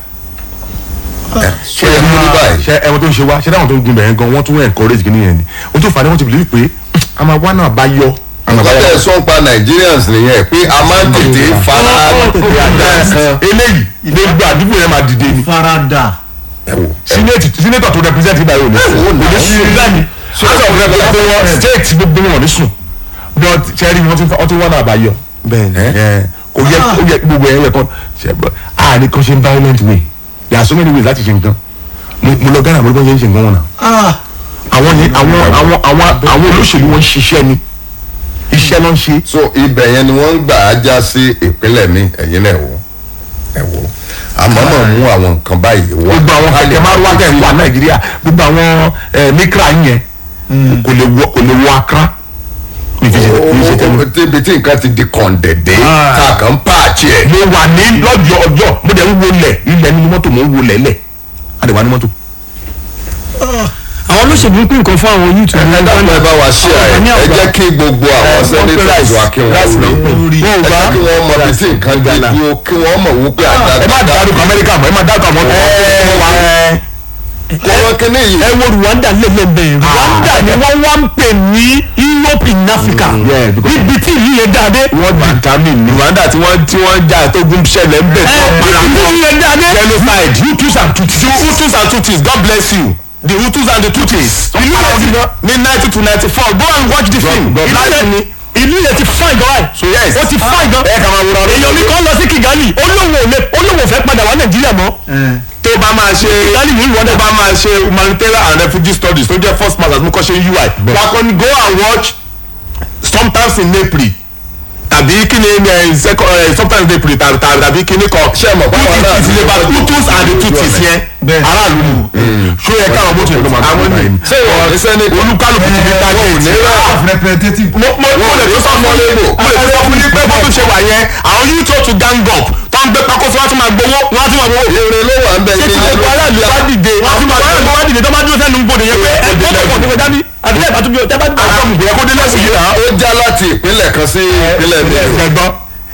ẹ so yẹ kó rí báyìí. ṣe ẹwọn tó ń ṣe wá ṣe dáhùn tó ń gun bẹ̀rẹ̀ gan wọ́n tún encourage kìíní yẹn ni o tó fà á ní wọ́n ti believe pé a máa wá náà bá yọ. nǹkan tẹ̀ sọ pa nigerians nìyẹn pé a máa ń tètè fara eléyìí gbogbo àdúgbò yẹn máa dìde ni. farada. ẹ wò ẹ senator tó represent ibà yóò ní sùn. ò ní sùn. so house of rep gbogbo wọn state gbogbo wọn ní sùn but sẹ́rí wọn ti wọ́n ti wọ́n náà bá yọ. bẹ́ẹ̀ni kò yẹ kó yẹ gbogbo ẹ̀ yẹ kọ́ ṣe bọ́ a ní kó ṣe violent way there are so many ways láti ṣe nǹkan mo mo lọ ghana mo lọ bọ́ ṣe ń ṣe nǹkan wọn náà àwọn yẹn àwọn àwọn àwọn àwọn olóṣèlú wọn ń ṣiṣẹ́ ni iṣẹ́ ló ń ṣe. so ibẹ̀ yẹn ni wọ́n ń gbà á já sí ìpínlẹ̀ mi ẹ̀yin náà wò ẹ wò àmọ́ mọ̀ mú àwọn nǹkan báyìí wá. gbogbo àwọn kẹkẹ máa wá tẹ̀ wá nàìjíríà gbogbo àwọn ẹ, mikra yẹn kò lè wọ kò lè wọ akra. Ó- ó- ó- tíbi tí nǹkan ti di kọ̀ǹdẹ̀dẹ̀ tá a kàn ń páàkì wáàchì ẹ̀. mo wà ní lọ́jọ́ ọjọ́ mo dẹ̀ ń wo lẹ̀ ilẹ̀ nínú mọ́tò mo ń wo lẹ̀ lẹ̀ a dẹ̀ wà ní mọ́tò. àwọn olóṣèlú ń pín nǹkan fún àwọn youth. ẹ dákun ẹ bá wa ṣí ẹ ẹ jẹ́ kí gbogbo àwọn senators wa kí wọ́n rí ẹ jẹ́ kí wọ́n mọ bí tí nǹkan dé dúró kí wọ́n mọ̀ wípé ẹ má àdàgbà dárúkọ amẹ́ríkà mọ́ ẹ má dárúkọ àwọn ọmọ kí wọ́n kíní yìí. ẹ wo rwanda lélẹ́bẹ̀ rwanda ni wọ́n wá ń pè ní europe in africa yeah, because- níbi tí ìlú yẹn dáadé. wọ́n determine ní rwanda tí wọ́n tí wọ́n jà tó gún ṣẹlẹ̀ ń bẹ̀ ẹ tó para ìlú yẹn dáadé. genocide hutus and tutsis hutus and tutsis god bless you the hutus and the tutsis ìlú yẹn ti ní ninety to ninety four go and watch the film ìlú láti yẹn ní. ìlú yẹn ti fine gan báyìí. so yes ó ti fine gan. ẹ kà máa wúra rẹ. èèyàn mi kan lọ sí kigali olówó ò lè olówó fẹ́ padà wá nàìjíríà mọ́. tó bá máa ṣe kigali ní tó rwanda. bá máa ṣe humanitarian and refugee studies tó jẹ́ first masters mo kọ́ ṣe ui wà kọ́ ni go and watch sometimes in april tàbí kí ni ẹ second ẹ sometimes in april tàbí tàbí kí ni kọ Ṣé ẹ mọ̀ pé àwọn aráàlú it is about ló hutus and the tutsis yẹn aráàlú mu ṣó yẹ káwọn mọ́tò yẹn ló máa àwọn ní ṣé ìwọ ní sẹ́nitọ̀ olúkálùkù ti fi dájọ́ ò ní rà representative. mo mo mo lè tó sọ fún yín mo lè tó sọ fún yín pé bó tún ṣe wà yẹn àwọn yìí tó tún gang up tó ń gbé pákó sí wọn tún máa gbowó wọn tún máa gbowó. èrè ló wà ń bẹ ṣé ní tí gbogbo aráàlú bá dìde wọn tún máa aráàlú bá dìde tó bá dúró sẹ́nu gbòdè yẹn pé ẹ gbọ́dọ̀ pọ̀ nípa dání àbí ẹ̀ bá tún bí ọ tẹ́ bá dìde. àwọn ìgbìyànjú kó dé lẹ́sìn yìí náà. ó já láti ìpínlẹ̀ kan sí ìpínlẹ̀ mi ẹgbọ́n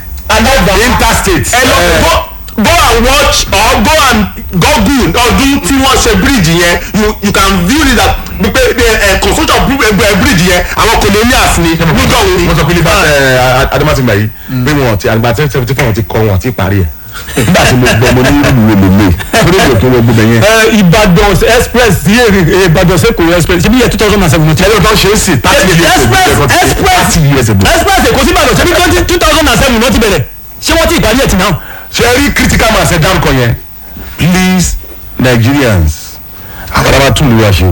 interstate. ẹ lọ go go and watch or go and google ọdún tí wọ́n ṣe bridge yẹn you you can view it that pé ẹ construction of bri- eh, bridge yẹn àwọn colonials ni nígbà wo ni. wọ́n sọ pé nípa adamasinga yìí pé wọn ti àgbà tẹ́ seventy four ti kọ́ wọn ti parí ẹ̀ nígbà tí mo gbọ́ mo ní ìlú wo lè lè torí ìlú tó wọ gbogbo yẹn. ẹ ìbàdàn express sí èrè ìbàdàn sẹ́kọ̀ọ́ express ṣe bí yẹ two thousand and seventeen. ẹni tó ṣe é sì thirty years ago express express thirty years ago. express èkó sí ìbàdàn ṣe bí twenty two thousand and seven wọ́n ti bẹ̀rẹ̀ ṣé wọ́n ti ìparí ẹ̀ tì náà. ṣe rí critical mass ẹ̀ dárúkọ yẹn please nigerians àwọn alábà tún lù wá ṣe o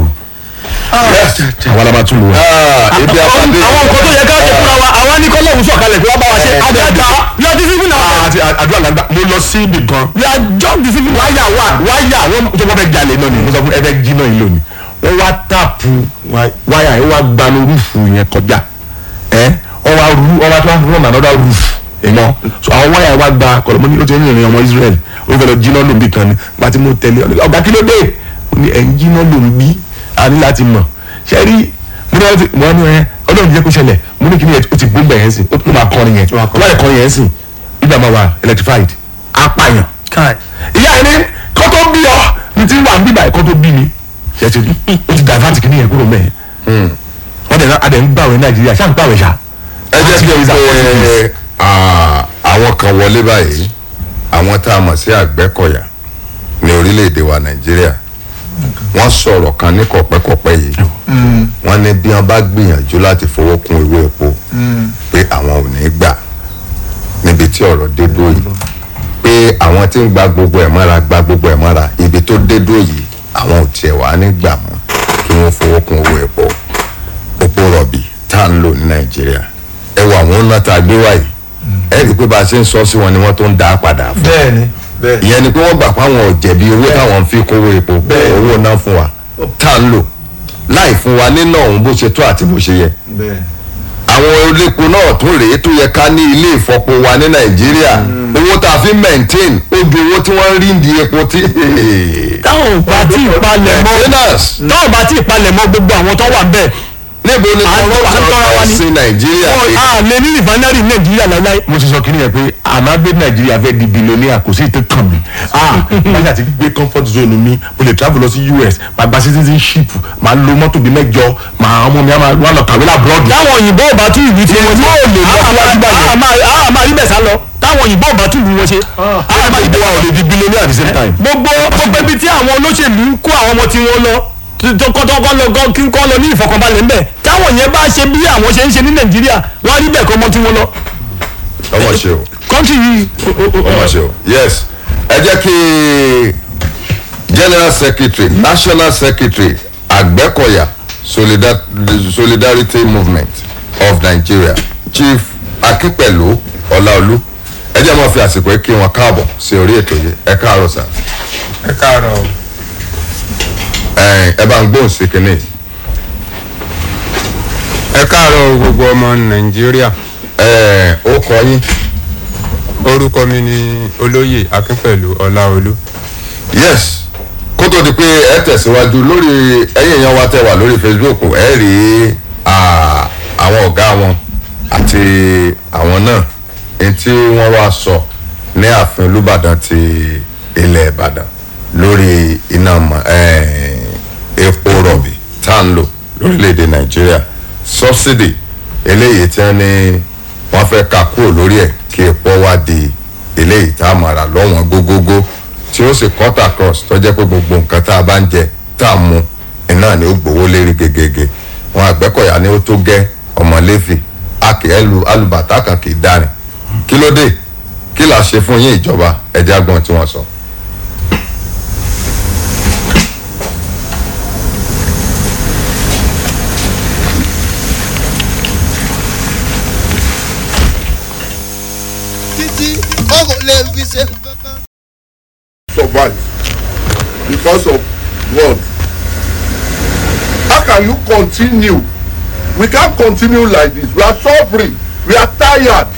àwọn alábà tún lù wá. ebi apade àwọn nǹkan tó yẹ ká ṣe fúnra wa àwa ní kọ́lọ́hún sọ̀kalẹ̀ pé wọ́n bá wa ṣe àgbàdo yóò ti fífi náà. àti àdúrà làǹdà mo lọ sí ibì kan we are just deceiving wáyà wà wáyà wọn tó bọ́ fẹ́ jalè náà ni mo sọ fún ẹgbẹ́ jí náà yìí lónìí wọ́n wá tààpù wáyà yẹn wá gbanu rúfù yẹn kọjá ẹ wọ́n wá rú wọ́n wá tó wá rún another roof èèyàn so àwọn wáyà wá gba kọlọmọ ní ó ti ń rìnrìn ọmọ Israel ó fẹ́ lọ jí náà lòun bí kan ni gba tí mo tẹ̀lé ọ̀gá kí ló dé ó ní ẹ̀ ń jí náà lòun bí a ní láti mọ̀ ṣe rí mo ní wọ́n ti mo ní ẹ ọlọ́run jẹ́ kó ṣẹlẹ̀ mo ní kí ni ẹ ó ti gbó bẹ̀ yẹn sìn ó tún máa kọrin yẹn ó máa kọrin yẹn sìn ibà máa wà electrified apààyàn ìyá ẹni kó tó bí ọ ní ti wà ń bíbà ẹ kó tó bí mi ṣe ti rí ó ti divert kìíní yẹn kúrò mẹ́ẹ̀ wọ́n dẹ̀ adẹ̀ ń gbàwé nàìjíríà ṣáà ń gbàwé ṣá. ẹ jẹ́ kí n pe ah, àwọn kan wọlé báyìí àwọn tá a mọ̀ sí àgbẹ̀kọ̀yà ní orílẹ̀-èdè wa nàìjíríà wọ́n sọ̀rọ̀ kan ní kọ̀pẹ́kọ̀pẹ́ yìí wọ́n ní bí wọ́n bá gbìyànjú láti fowó kún owó epo pé àwọn ò ní gbà níbi tí ọ̀rọ̀ dé dúró yìí pé àwọn tí ń gba gbogbo ẹ̀ mọ́ra gba gbogbo ẹ̀ mọ́ra ibi tó dé dúró yìí àwọn ò tiẹ̀ wá ní gbà mọ́ kí wọ́n fowó kún owó epo epo rọ̀bì tá à ń lò ní nàìjíríà ẹ wọ àwọn ọ̀nà tá a gbé wáyé ẹ rí i pé bá a ṣe ń sọ sí wọn ni wọ́n tó ń dá a padà fún bẹ́ẹ̀ni bẹ́ẹ̀ni ìyẹn ni pé wọ́n gbà pé àwọn ò jẹ̀bi owó táwọn ń fi kówó epo owó náà fún wa tá à ń lò láì fún wa nínà òun bó ṣe tó àti bó ṣe yẹ bẹ́ẹ̀ni. àwọn olépo náà tó rèé tó yẹ ká ní ilé ìfọpo wa ní nàìjíríà owó tá a fi maintain ó ju owó tí wọ́n ń rí di epo tí. táwọn ò bá tí ì palẹ̀ mọ́ maintenance táwọn ò bá tí ì palẹ̀ mọ́ gbogbo àwọn tó wà bẹ́ẹ̀ níbo ni À ń wọ́n tọ́- à ń tọ́ra wa sọ̀rọ̀ ní. sí nàìjíríà wọn pé à lè ní rìfánárì nàìjíríà láíláí. mo ti sọ kí ni yẹn pé àmàgbé nàìjíríà fẹ́ di billionaire kò sí ìtẹ́ kàn mí ah báyìí àti gbé comfort zone mi mo lè travel lọ sí us máa gba citizenship máa lo mọ́tò bíi mẹ́jọ máa ọmọ mi á máa wá lọ kàwé lábúrọ́dù. táwọn òyìnbó ò bá tún ìlú tí wọn yóò lè lọ síwájú báyìí. a máa rí bẹ̀ sá lọ táwọn òyìnbó ò bá tún ìlú wọn ṣe. a máa rí gbogbo bẹ̀ wa ò lè di billionaire at the same time. gbogbo gbogbo ibi tí àwọn olóṣèlú ń kó àwọn ọmọ tí wọ́n lọ tọkọtọkọ lọ gan kí n kọ́ lọ ní ìfọkànbalẹ̀ ńbẹ̀ táwọn yẹn bá ṣe bí àwọn ṣe ń ṣe ní nàìjíríà wọ́n á rí bẹ̀ kọ́ ọmọ tí wọ́n lọ. ọmọ ṣe o kọ́ńtì yìí ọmọ ṣe o yes ẹ jẹ́ kí general secretary national secretary àgbẹ̀kọ̀yà Solidar- solidarity movement of nigeria chief akínpẹ̀lú ọláolú ẹ jẹ́ máa fi àsìkò yìí kí wọn káàbọ̀ sí orí ètò yìí ẹ káàárọ̀ sà ẹ káàárọ̀ o. ẹ ẹ bá ń gbóhùn sí kinní yìí. ẹ káàárọ̀ gbogbo ọmọ nàìjíríà ẹ ó kọ yín orúkọ mi ni olóyè akínpẹ̀lú ọláolú. yes kó tó di pé ẹ tẹ̀síwájú lórí ẹ̀yìn èèyàn wa tẹ̀ wà lórí facebook ẹ rí ah, àwọn ọ̀gá wọn àti àwọn náà ní tí wọ́n wá sọ ní ààfin olùbàdàn ti ilẹ̀ ìbàdàn lórí iná mọ̀- eh, epo rọ̀bì tá à ń lò lórílẹ̀‐èdè nàìjíríà subsidy eléyìí tí wọ́n ní wọ́n fẹ́ ká kúrò lórí ẹ̀ kí epo wá di eléyìí tá a máa rà lọ́wọ́n gógógó tí ó sì cut across tó jẹ́ pé gbogbo nǹkan tá a bá ń jẹ tá a mu iná ni ó gbowó lérí gegege wọn àgbẹ̀kọ̀yà ni ó tó gẹ́ ọmọléfì akẹ́ ẹlù alùbàtà kan kì í dárin kí ló dé kí là ṣe fún yín ìjọba ẹ̀jẹ̀ àgbọ̀n tí wọ́n sọ. títí ó kò lè fi ṣe kankan. survive because of God. How can you continue? We can't continue like this. We are suffering. We are tired.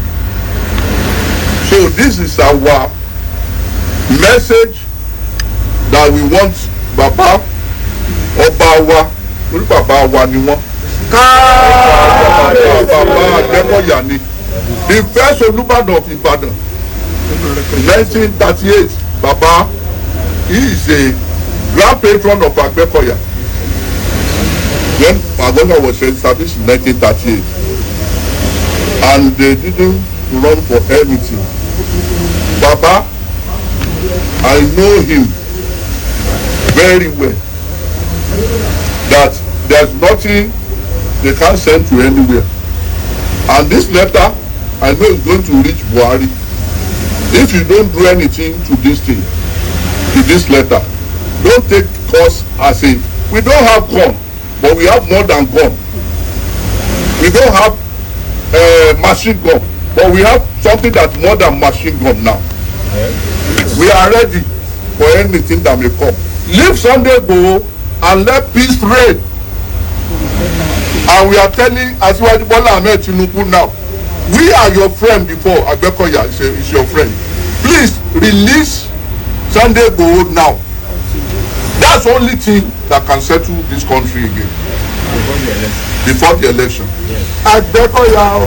So this is our message that we want Baba ọba wa orí bàbá wa ni wọ́n. káàbà bàbá Adékọ̀yà ni the first Olúbàdàn of Ìbàdàn nineteen thirty eight baba he is a grand patron of agbekoya when agbekoya was established in nineteen thirty eight and they didn't run for anything baba i know him very well that there's nothing they can send to anywhere and this letter i know is going to reach buhari if you don't do anything to this thing to this letter don't take us as a we don't have gun but we have more than gun we don't have uh, machine gun but we have something that more than machine gun now we are ready for anything that may come leave sunday go and let peace reign and we are telling asiwaju bola ahmed tinubu now we are your friend before agbekoya is, a, is your friend please release sunday igboho now that's the only thing that can settle this country again before the election agbekoya.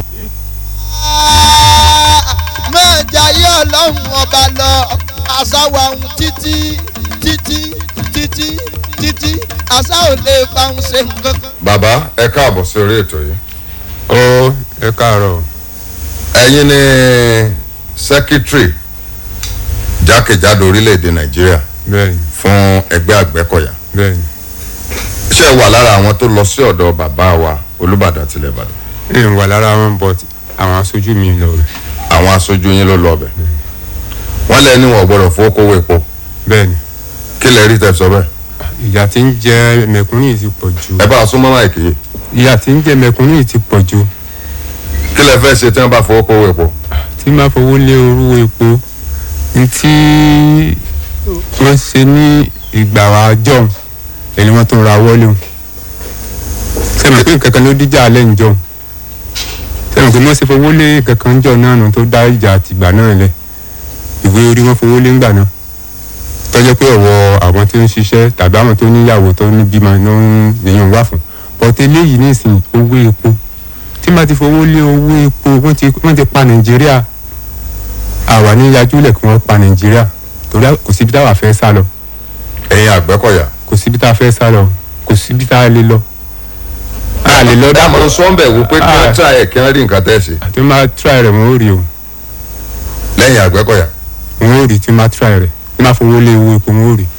máa jayé ọlọ́run ọba lọ àṣàwọ̀ àwọn títí títí títí títí àṣà ò lè bá ń ṣe nǹkan kan. bàbá ẹ káàbọ̀ sí orí ètò yìí. ó ẹ káàárọ̀ ẹ̀yin ni sẹ́kítírì jákèjádò orílẹ̀-èdè nàìjíríà bẹ́ẹ̀ni fún ẹgbẹ́ àgbẹ̀kọ̀yà bẹ́ẹ̀ni ṣé ẹ wà lára àwọn tó lọ sí ọ̀dọ̀ bàbá wa olùbàdàn tilẹ̀ ìbàdàn èèyàn wà lára wọn but àwọn aṣojú mi lọ rẹ̀ àwọn aṣojú yín ló lọ ọbẹ̀ wọ́n lẹ́ ní wọn gbọ́dọ̀ fowó kówó epo bẹ́ẹ̀ni kí lẹ rí tẹ sọ bẹ́ẹ̀ ìyà tí ń jẹ mẹ̀kúnnù yìí ti pọ̀ ju ẹ bá a súnmọ́ máìkì yìí ìyà tí ń jẹ mẹ̀kúnnù yìí ti pọ̀ ju kí lẹ fẹ́ ṣe tí wọ́n bá fowó kówó epo tí máa fowó lé orú epo ní tí wọ́n ṣe ní ìgbà àjọ ẹni wọ́n tó ra wọlé o sẹ́mi pé nǹkan kan ló díjà alẹ́ ńjọ sẹ́mi pé wọ́n ṣe fowó lé nǹkan kan ńjọ náà nù tó dá ìjà àtìgbà náà lẹ̀ ìwé orí wọn fowó lé ńgbà náà tọ́jọ́ pé ọ̀wọ́ àwọn tó ń ṣiṣẹ́ tàbí àwọn tó níyàwó tó ní bímọ ló ń lèyàn wà fún bọ́tẹ́ eléyìí nísìnyí owó epo tí máa ti fowó lé owó epo wọ́n ti wọ́n ti pa nàìjíríà àwa ní yajúlẹ̀ kí wọ́n pa nàìjíríà torí kò síbi táwa fẹ́ sá lọ ẹ̀yin àgbẹ̀kọ̀yà kò síbi tá a fẹ́ sá lọ kò síbi tá a lè lọ a lè lọ dámọ̀ sọ́ńbẹ̀ wò pé kí Ah. wọ́n tà ẹ̀ kí wọ́n rí nǹkan tẹ́ ṣe àti máa try rẹ̀ wọ́n ó rí o lẹ́yìn àgbẹ̀kọ̀yà wọ́n ó rí tí máa try rẹ̀ tí máa fowó lé owó epo wọ́n ó rí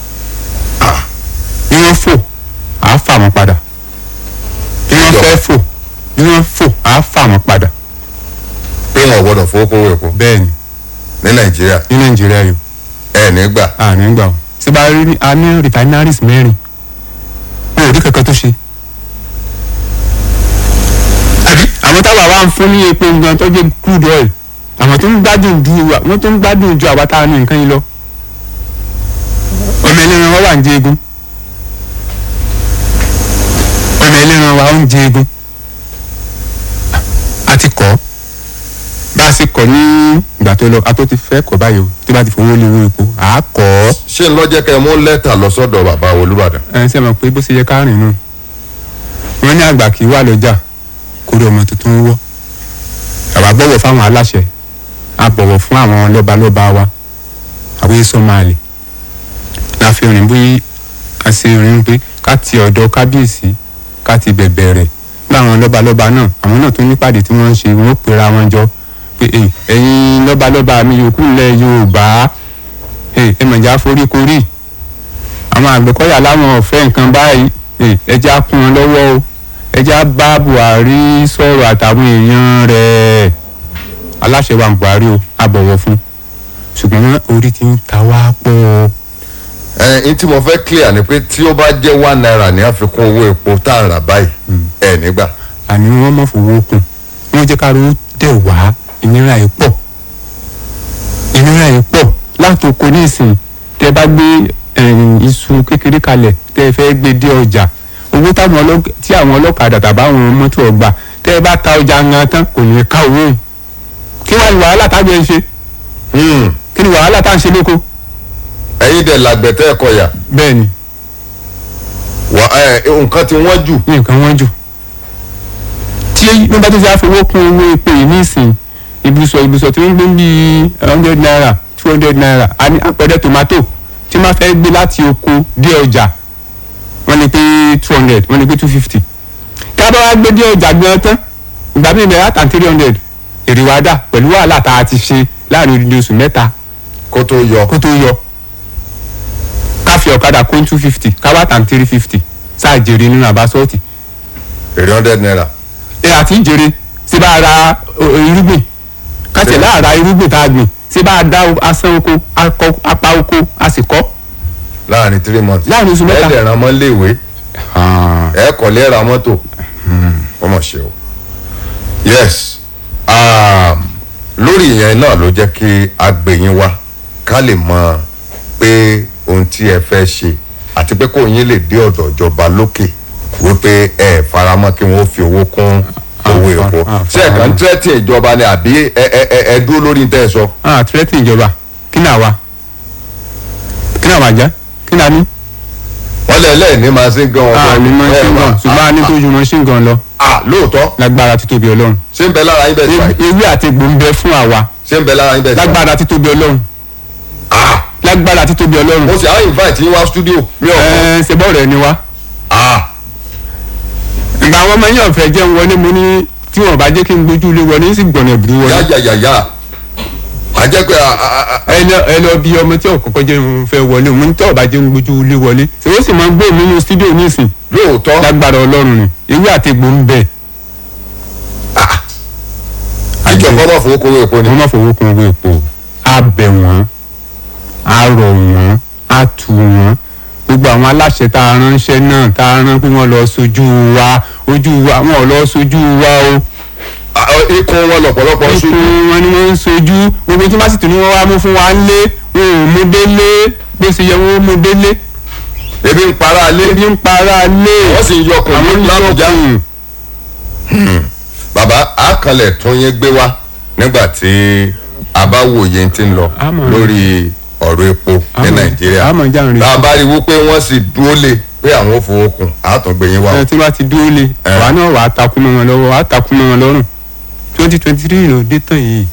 bí wọ́n fò à á fà wọ́n padà bí wọ́n fẹ́ fò bí wọ́n fò à á fà wọ́n padà pé wọn ò gbọ́dọ̀ fowó kówó epo bẹ́ẹ̀ ni ní nàìjíríà ní nàìjíríà yìí ẹ̀ nígbà àárín gbà ó ṣé bá rí ní- a ní refineries mẹ́rin wọn ò rí kankan tó ṣe. àbí àwọn táwa wá ń fún ní epo gan tó jẹ́ crude oil àwọn tó ń gbádùn ju wa wọ́n tó ń gbádùn ju àwa tá a ní nǹkan yìí lọ. ọmọ ẹlẹ́ran wa wà ń jẹ egun ọmọ ẹlẹ́ran wa ń jẹ egun àti kọ́ bá a ṣe kọ̀ ní ìgbà tó lọ a tó ti fẹ́ kọ̀ báyìí o tí bá ti fowó lé owó epo à á kọ̀ ọ́ ṣé ń lọ́jẹ́ kẹ́ ẹ mú lẹ́tà lọ sọ́dọ̀ bàbá olúbàdàn. ẹ ṣe mọ̀ pé bó ṣe yẹ ká rìn nù wọ́n ní àgbà kì í wà lọ́jà kórè ọmọ tuntun wọ́ àwa bọ̀wọ̀ fáwọn aláṣẹ a bọ̀wọ̀ fún àwọn lọ́balọ́ba wa àwọn èso máa lè la fi rìn bí a ṣe rìn pé ká ti ọ̀dọ̀ kábíyèsí ká ti bẹ̀bẹ̀ rẹ̀ láwọn lọ́balọ́ba náà àwọn náà tó nípàdé tí wọ́n ń ṣe wọ́n ó pera wọn jọ pé "Èyí, ẹ̀yin lọ́balọ́ba mi yòókù ńlẹ̀ yorùbá ẹ mọ̀já foríkorí àwọn àgbẹ̀kọ́yà láwọn ọ̀fẹ́ nǹkan báyìí ẹ, ẹjẹ́ á kún wọn lọ́wọ́ o ẹjẹ́ á bá buhari sọ̀rọ̀ àtàwọn èèyàn rẹ̀ aláṣẹ wa buhari o a bọ̀wọ̀ fún ṣùgbọ́n orí ti ń ta wá pọ̀ o. ẹ n tí mo fẹ́ clear ni pé tí ó bá jẹ́ one naira ní àfikún owó epo tá à ń rà báyìí ẹ nígbà. àní wọ́n mọ̀ fowó kùn wọ́n jẹ́ ká ló dẹ̀ wá ìnira yìí pọ̀ ìnira yìí pọ̀ láti oko nísìn tẹ́ bá gbé ẹ̀yìn iṣu kékeré kalẹ̀ tẹ́ ẹ fẹ́ gbé dé ọjà owó táwọn ọlọ́k- tí àwọn ọlọ́kadà tàbáwọn mọ́tò ọgbà tẹ́ ẹ bá ta ọjà ńlá tán kò ní ká owó yìí kí wàá ní wàhálà tágbẹ̀ ń ṣe kí ni wàhálà tá à ń ṣe lóko. ẹ̀yin dẹ̀ làgbẹ̀tẹ́ ẹ̀kọ́ yà bẹ́ẹ̀ ni wà ẹ nǹkan tí wọ́n jù. nǹkan wọ́n jù tí wọ́n bá tó ṣe àfọwọ́ kún owó epo yìí nísìn ibùsọ̀ ibùsọ̀ tí wọ́n ń gbé bíi hundred naira two hundred naira a ní àpẹẹrẹ tomato tí wọ́n fẹ́ gbé láti oko dé ọjà wọ́n ní pé two hundred wọ́n ní pé two fifty ká bá wá gbé dé ọjà gan tán ìgbà míì bẹ̀rẹ̀ àtàn three hundred èrè wá dà pẹ̀lú wàhálà tá a ti ṣe láàrin odidi oṣù mẹ́ta kó tó yọ kó tó yọ ká fi ọ̀kadà kó two fifty ká wá tàn three fifty sáà jèrè nínú àbásọ́ọ̀tì èrè hundred naira. ẹ àti jèrè ṣé bá a ra o, o, irúgbìn kátẹ̀ láàra irúgbìn tá a gbìn ṣé bá a dá o- asán oko akọ- apá oko a sì kọ́. láàrin three months. Láàrin oṣù mẹ́ta. ẹ dẹ̀ ràn mọ́ léèwé ẹ kọ̀lé ra mọ́tò wọ́n mọ̀ ṣe o. yes um, lórí ìyẹn náà ló jẹ́ kí a gbé yín wá ká lè mọ pé ohun tí ẹ fẹ́ ṣe àti pé kò yín lè dé ọ̀dọ̀ ìjọba lókè wípé ẹ faramọ́ kí wọ́n fi owó kún owó epo ṣé ẹ kàn ń tẹ́tí ìjọba ni àbí ẹ ẹ ẹ ẹ dúró lórí tẹ́ ẹ sọ. ah tírẹ́tì ìjọba kí ni àwa kí ni àwa jẹ́ kí ni a ní. wọ́n lẹ̀ lẹ́yìn ní machine gun a ní machine gun ṣùgbọ́n a ní tó ju machine gun lọ. ah lóòótọ́. lágbára títóbi ọlọ́run. ṣé ń bẹ lára yín bẹ́ẹ̀ tí wáyé. ewé àti egbò ń bẹ fún àwa. ṣé ń bẹ lára yín bẹ́ẹ̀ tí wáyé. lágbára títóbi ọlọ́run. lágbára títóbi ọlọ́run. mo sì á invite yín wá studio. mi ò ẹ ṣe bọ́ọ̀rù ẹni wá. ìgbà àwọn ọmọ yín ọ̀fẹ́ jẹun wọlé mo ní tí wọn bá jẹ́ kí n gbójú ilé wọlé sì gbọ̀nà ìbúrú wọlé. yáyàyàyà a jẹ́ pé ẹ lọ ẹ lọ bí ọmọ tí ọkọ̀ọ̀kọ̀ jẹ́ ń fẹ́ wọlé mo ní tí ọba jẹ́ ń gbójú ilé wọlé ṣé ó sì máa ń gbé mi nínú studio nísìn. lóòótọ́ lágbára ọlọ́run ni ewé àti egbò ń bẹ. ìjọba ọmọ fowó kówó epo ni. wọ́n má fowó kún owó epo a bẹ̀ wọ́n a rọ̀ wọ́n a tù wọ́n gbogbo àwọn aláṣẹ tá a ránṣẹ́ náà tá a rán pé wọ́n lọ sojú wa ojú wa wọn ò lọ sojú wa o ikùn wọn lọ̀pọ̀lọpọ̀ sojú. ikùn wọn ni wọ́n ń sojú gbogbo tí wọ́n sì tún ní wọ́n wá mú fún wa ń lé wọn ò mú délé bó ṣe yẹ wọ́n mú délé. ebi ń para lé. ebi ń para lé. wọ́n sì ń yọkùn àwọn ń lábùjá. yọkùn. bàbá àkànlẹ̀ tún yín gbé wá nígbà tí a bá wòye tí ń lọ lórí ọ̀rọ̀ epo ní nàìjíríà àmọ̀ já ń rí. tá a bá rí wípé wọ́n sì dúró lé pé àwọn ò fowó kun àtúngbè yín wá o. ẹ tí wọ́n ti dúró lé àwa náà wàá takú mọ́ wọn lọ́wọ́ wàá takú mọ́ wọn lọ́rùn twenty twenty three ló dé tán yìí.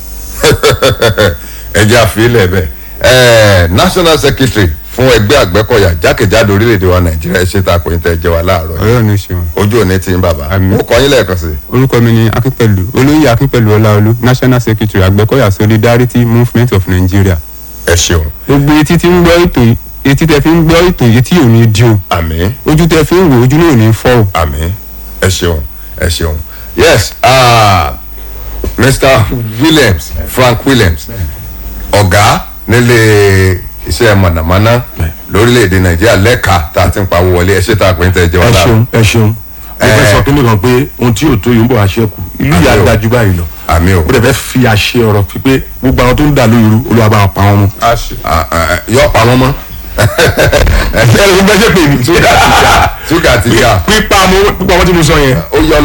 ẹjẹ àfilẹ̀ bẹ́ẹ̀ ẹ̀ẹ́ national secretary fún ẹgbẹ́ àgbẹ̀kọ̀yà jákèjádò orílẹ̀-èdè wa nàìjíríà ṣe tá a kò ní tẹ́ jẹ́ wa láàárọ̀ ọ̀rẹ́ òní ṣeun. ojú òní ti ń bàbá ó kọ́ yín lẹ́ẹ̀kan sí. orúkọ mi ni akínpẹ̀lú olóyè akínpẹ̀lú ọláolú national secretary àgbẹ̀kọ̀yà solidarity movement of nigeria. ẹ ṣeun. gbogbo etí tí ń gbọ́ ètò yìí etí tẹ fi ń gbọ́ ètò yìí tí ò ní di o. àmín. ojú tẹ fi ń wò ojú náà ò ní fọ́ o. àmín ẹ ṣeun ẹ ṣeun yes uh, mr williams frank williams ọ̀gá nílé iṣẹ́ mọ̀nàmọ́ná lórílẹ̀‐èdè nàìjíríà lẹ́ka tá a ti ń pawó wọlé ẹ ṣe tá a pè ń tẹ́ jẹ́ ẹ wọn ṣeun ẹ ṣeun ẹ fẹ́ sọ kíni kan pé ohun tí yóò tó yìí ń bọ̀ àṣẹkù ìlú yìí á dájú báyìí lọ àmì o ó dẹ̀ fẹ́ fi àṣẹ ọ̀rọ̀ fi pé gbogbo àwọn tó ń dà lóyún olúwa bá wọn pa wọn mọ́. yọ pa wọn mọ́ ẹ ló ń gbẹ́sẹ̀ pè mí. ṣúgà ti ká pípa mo pípa wọn tí mo sọ yẹn. ó yọ lọ́hùn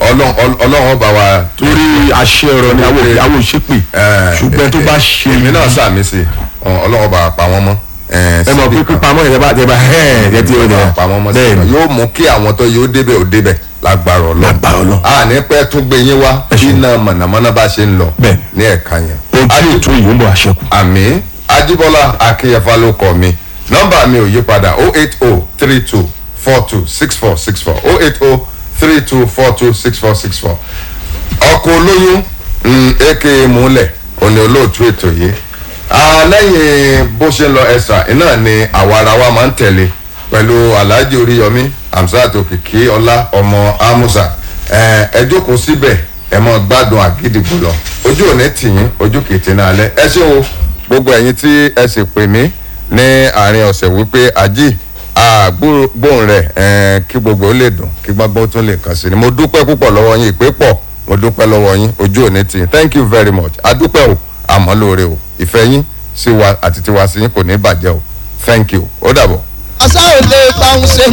ọlọ́run ọl- ọlọ́run ọba wa torí àṣẹ ọ̀rọ̀ ni àwọn òbí- àwọn òṣèpè ṣùgbọ́n tó bá ṣe èmi náà sàmì sí ọ, ọlọ́run ọba pa wọ́n mọ́ ẹ mọ̀ pé pípamọ́ yẹn bá tẹ́bà ẹ̀ ẹ̀ tí ó dẹ̀ pa wọ́n mọ́ sí bẹ́ẹ̀ ọ̀nà ni yóò mú kí àwọn tó yóò débẹ̀ ò débẹ̀ lágbára ọlọ́run a ní pẹ́ tún gbé yín wá bí iná mọ̀nàmọ́ná bá ṣe ń lọ ní ẹ̀ka yẹn. ojú ètò yìí ń bọ̀ àṣẹkù. àmì ajíbọ́lá akínyẹ̀fà ló kọ́ mi nọ́mbà mi ò yí padà o eight o three two four two six four six four o eight o three two four two six four six four ọkọ̀ olóyún mm, aka múlẹ̀ òní olóòtú ètò yìí Ah, lẹ́yìn bó ṣe ń lọ ẹ̀sà iná ni àwa ara wa máa ń tẹ̀lé pẹ̀lú alhaji oríyọmí hamzat òkìkí ọlá ọmọ amusa ẹ ẹ jókòó síbẹ̀ ẹ mọ gbádùn àgídìgbò lọ ojú òní tìyín ojú kìtì náà lẹ ẹ ṣé o gbogbo ẹ̀yin tí ẹ sì pè mí ní àárín ọ̀sẹ̀ wípé ají àgbóhùn rẹ̀ ẹ̀ kí gbogbo ó lè dùn kí gbogbo tún lè kàn sí ni mo dúpẹ́ púpọ̀ lọ́wọ́ yín ìpè pọ̀ mo dúpẹ́ lọ́wọ́ yín ojú òní tì yín thank you very much adúpẹ́ o àmọ́ lóore o ìfẹ́ yín sí wa àti tiwa sí yín kò ní bàjẹ́ o thank you ó dàbọ̀. àṣà ò lè bá òun ṣe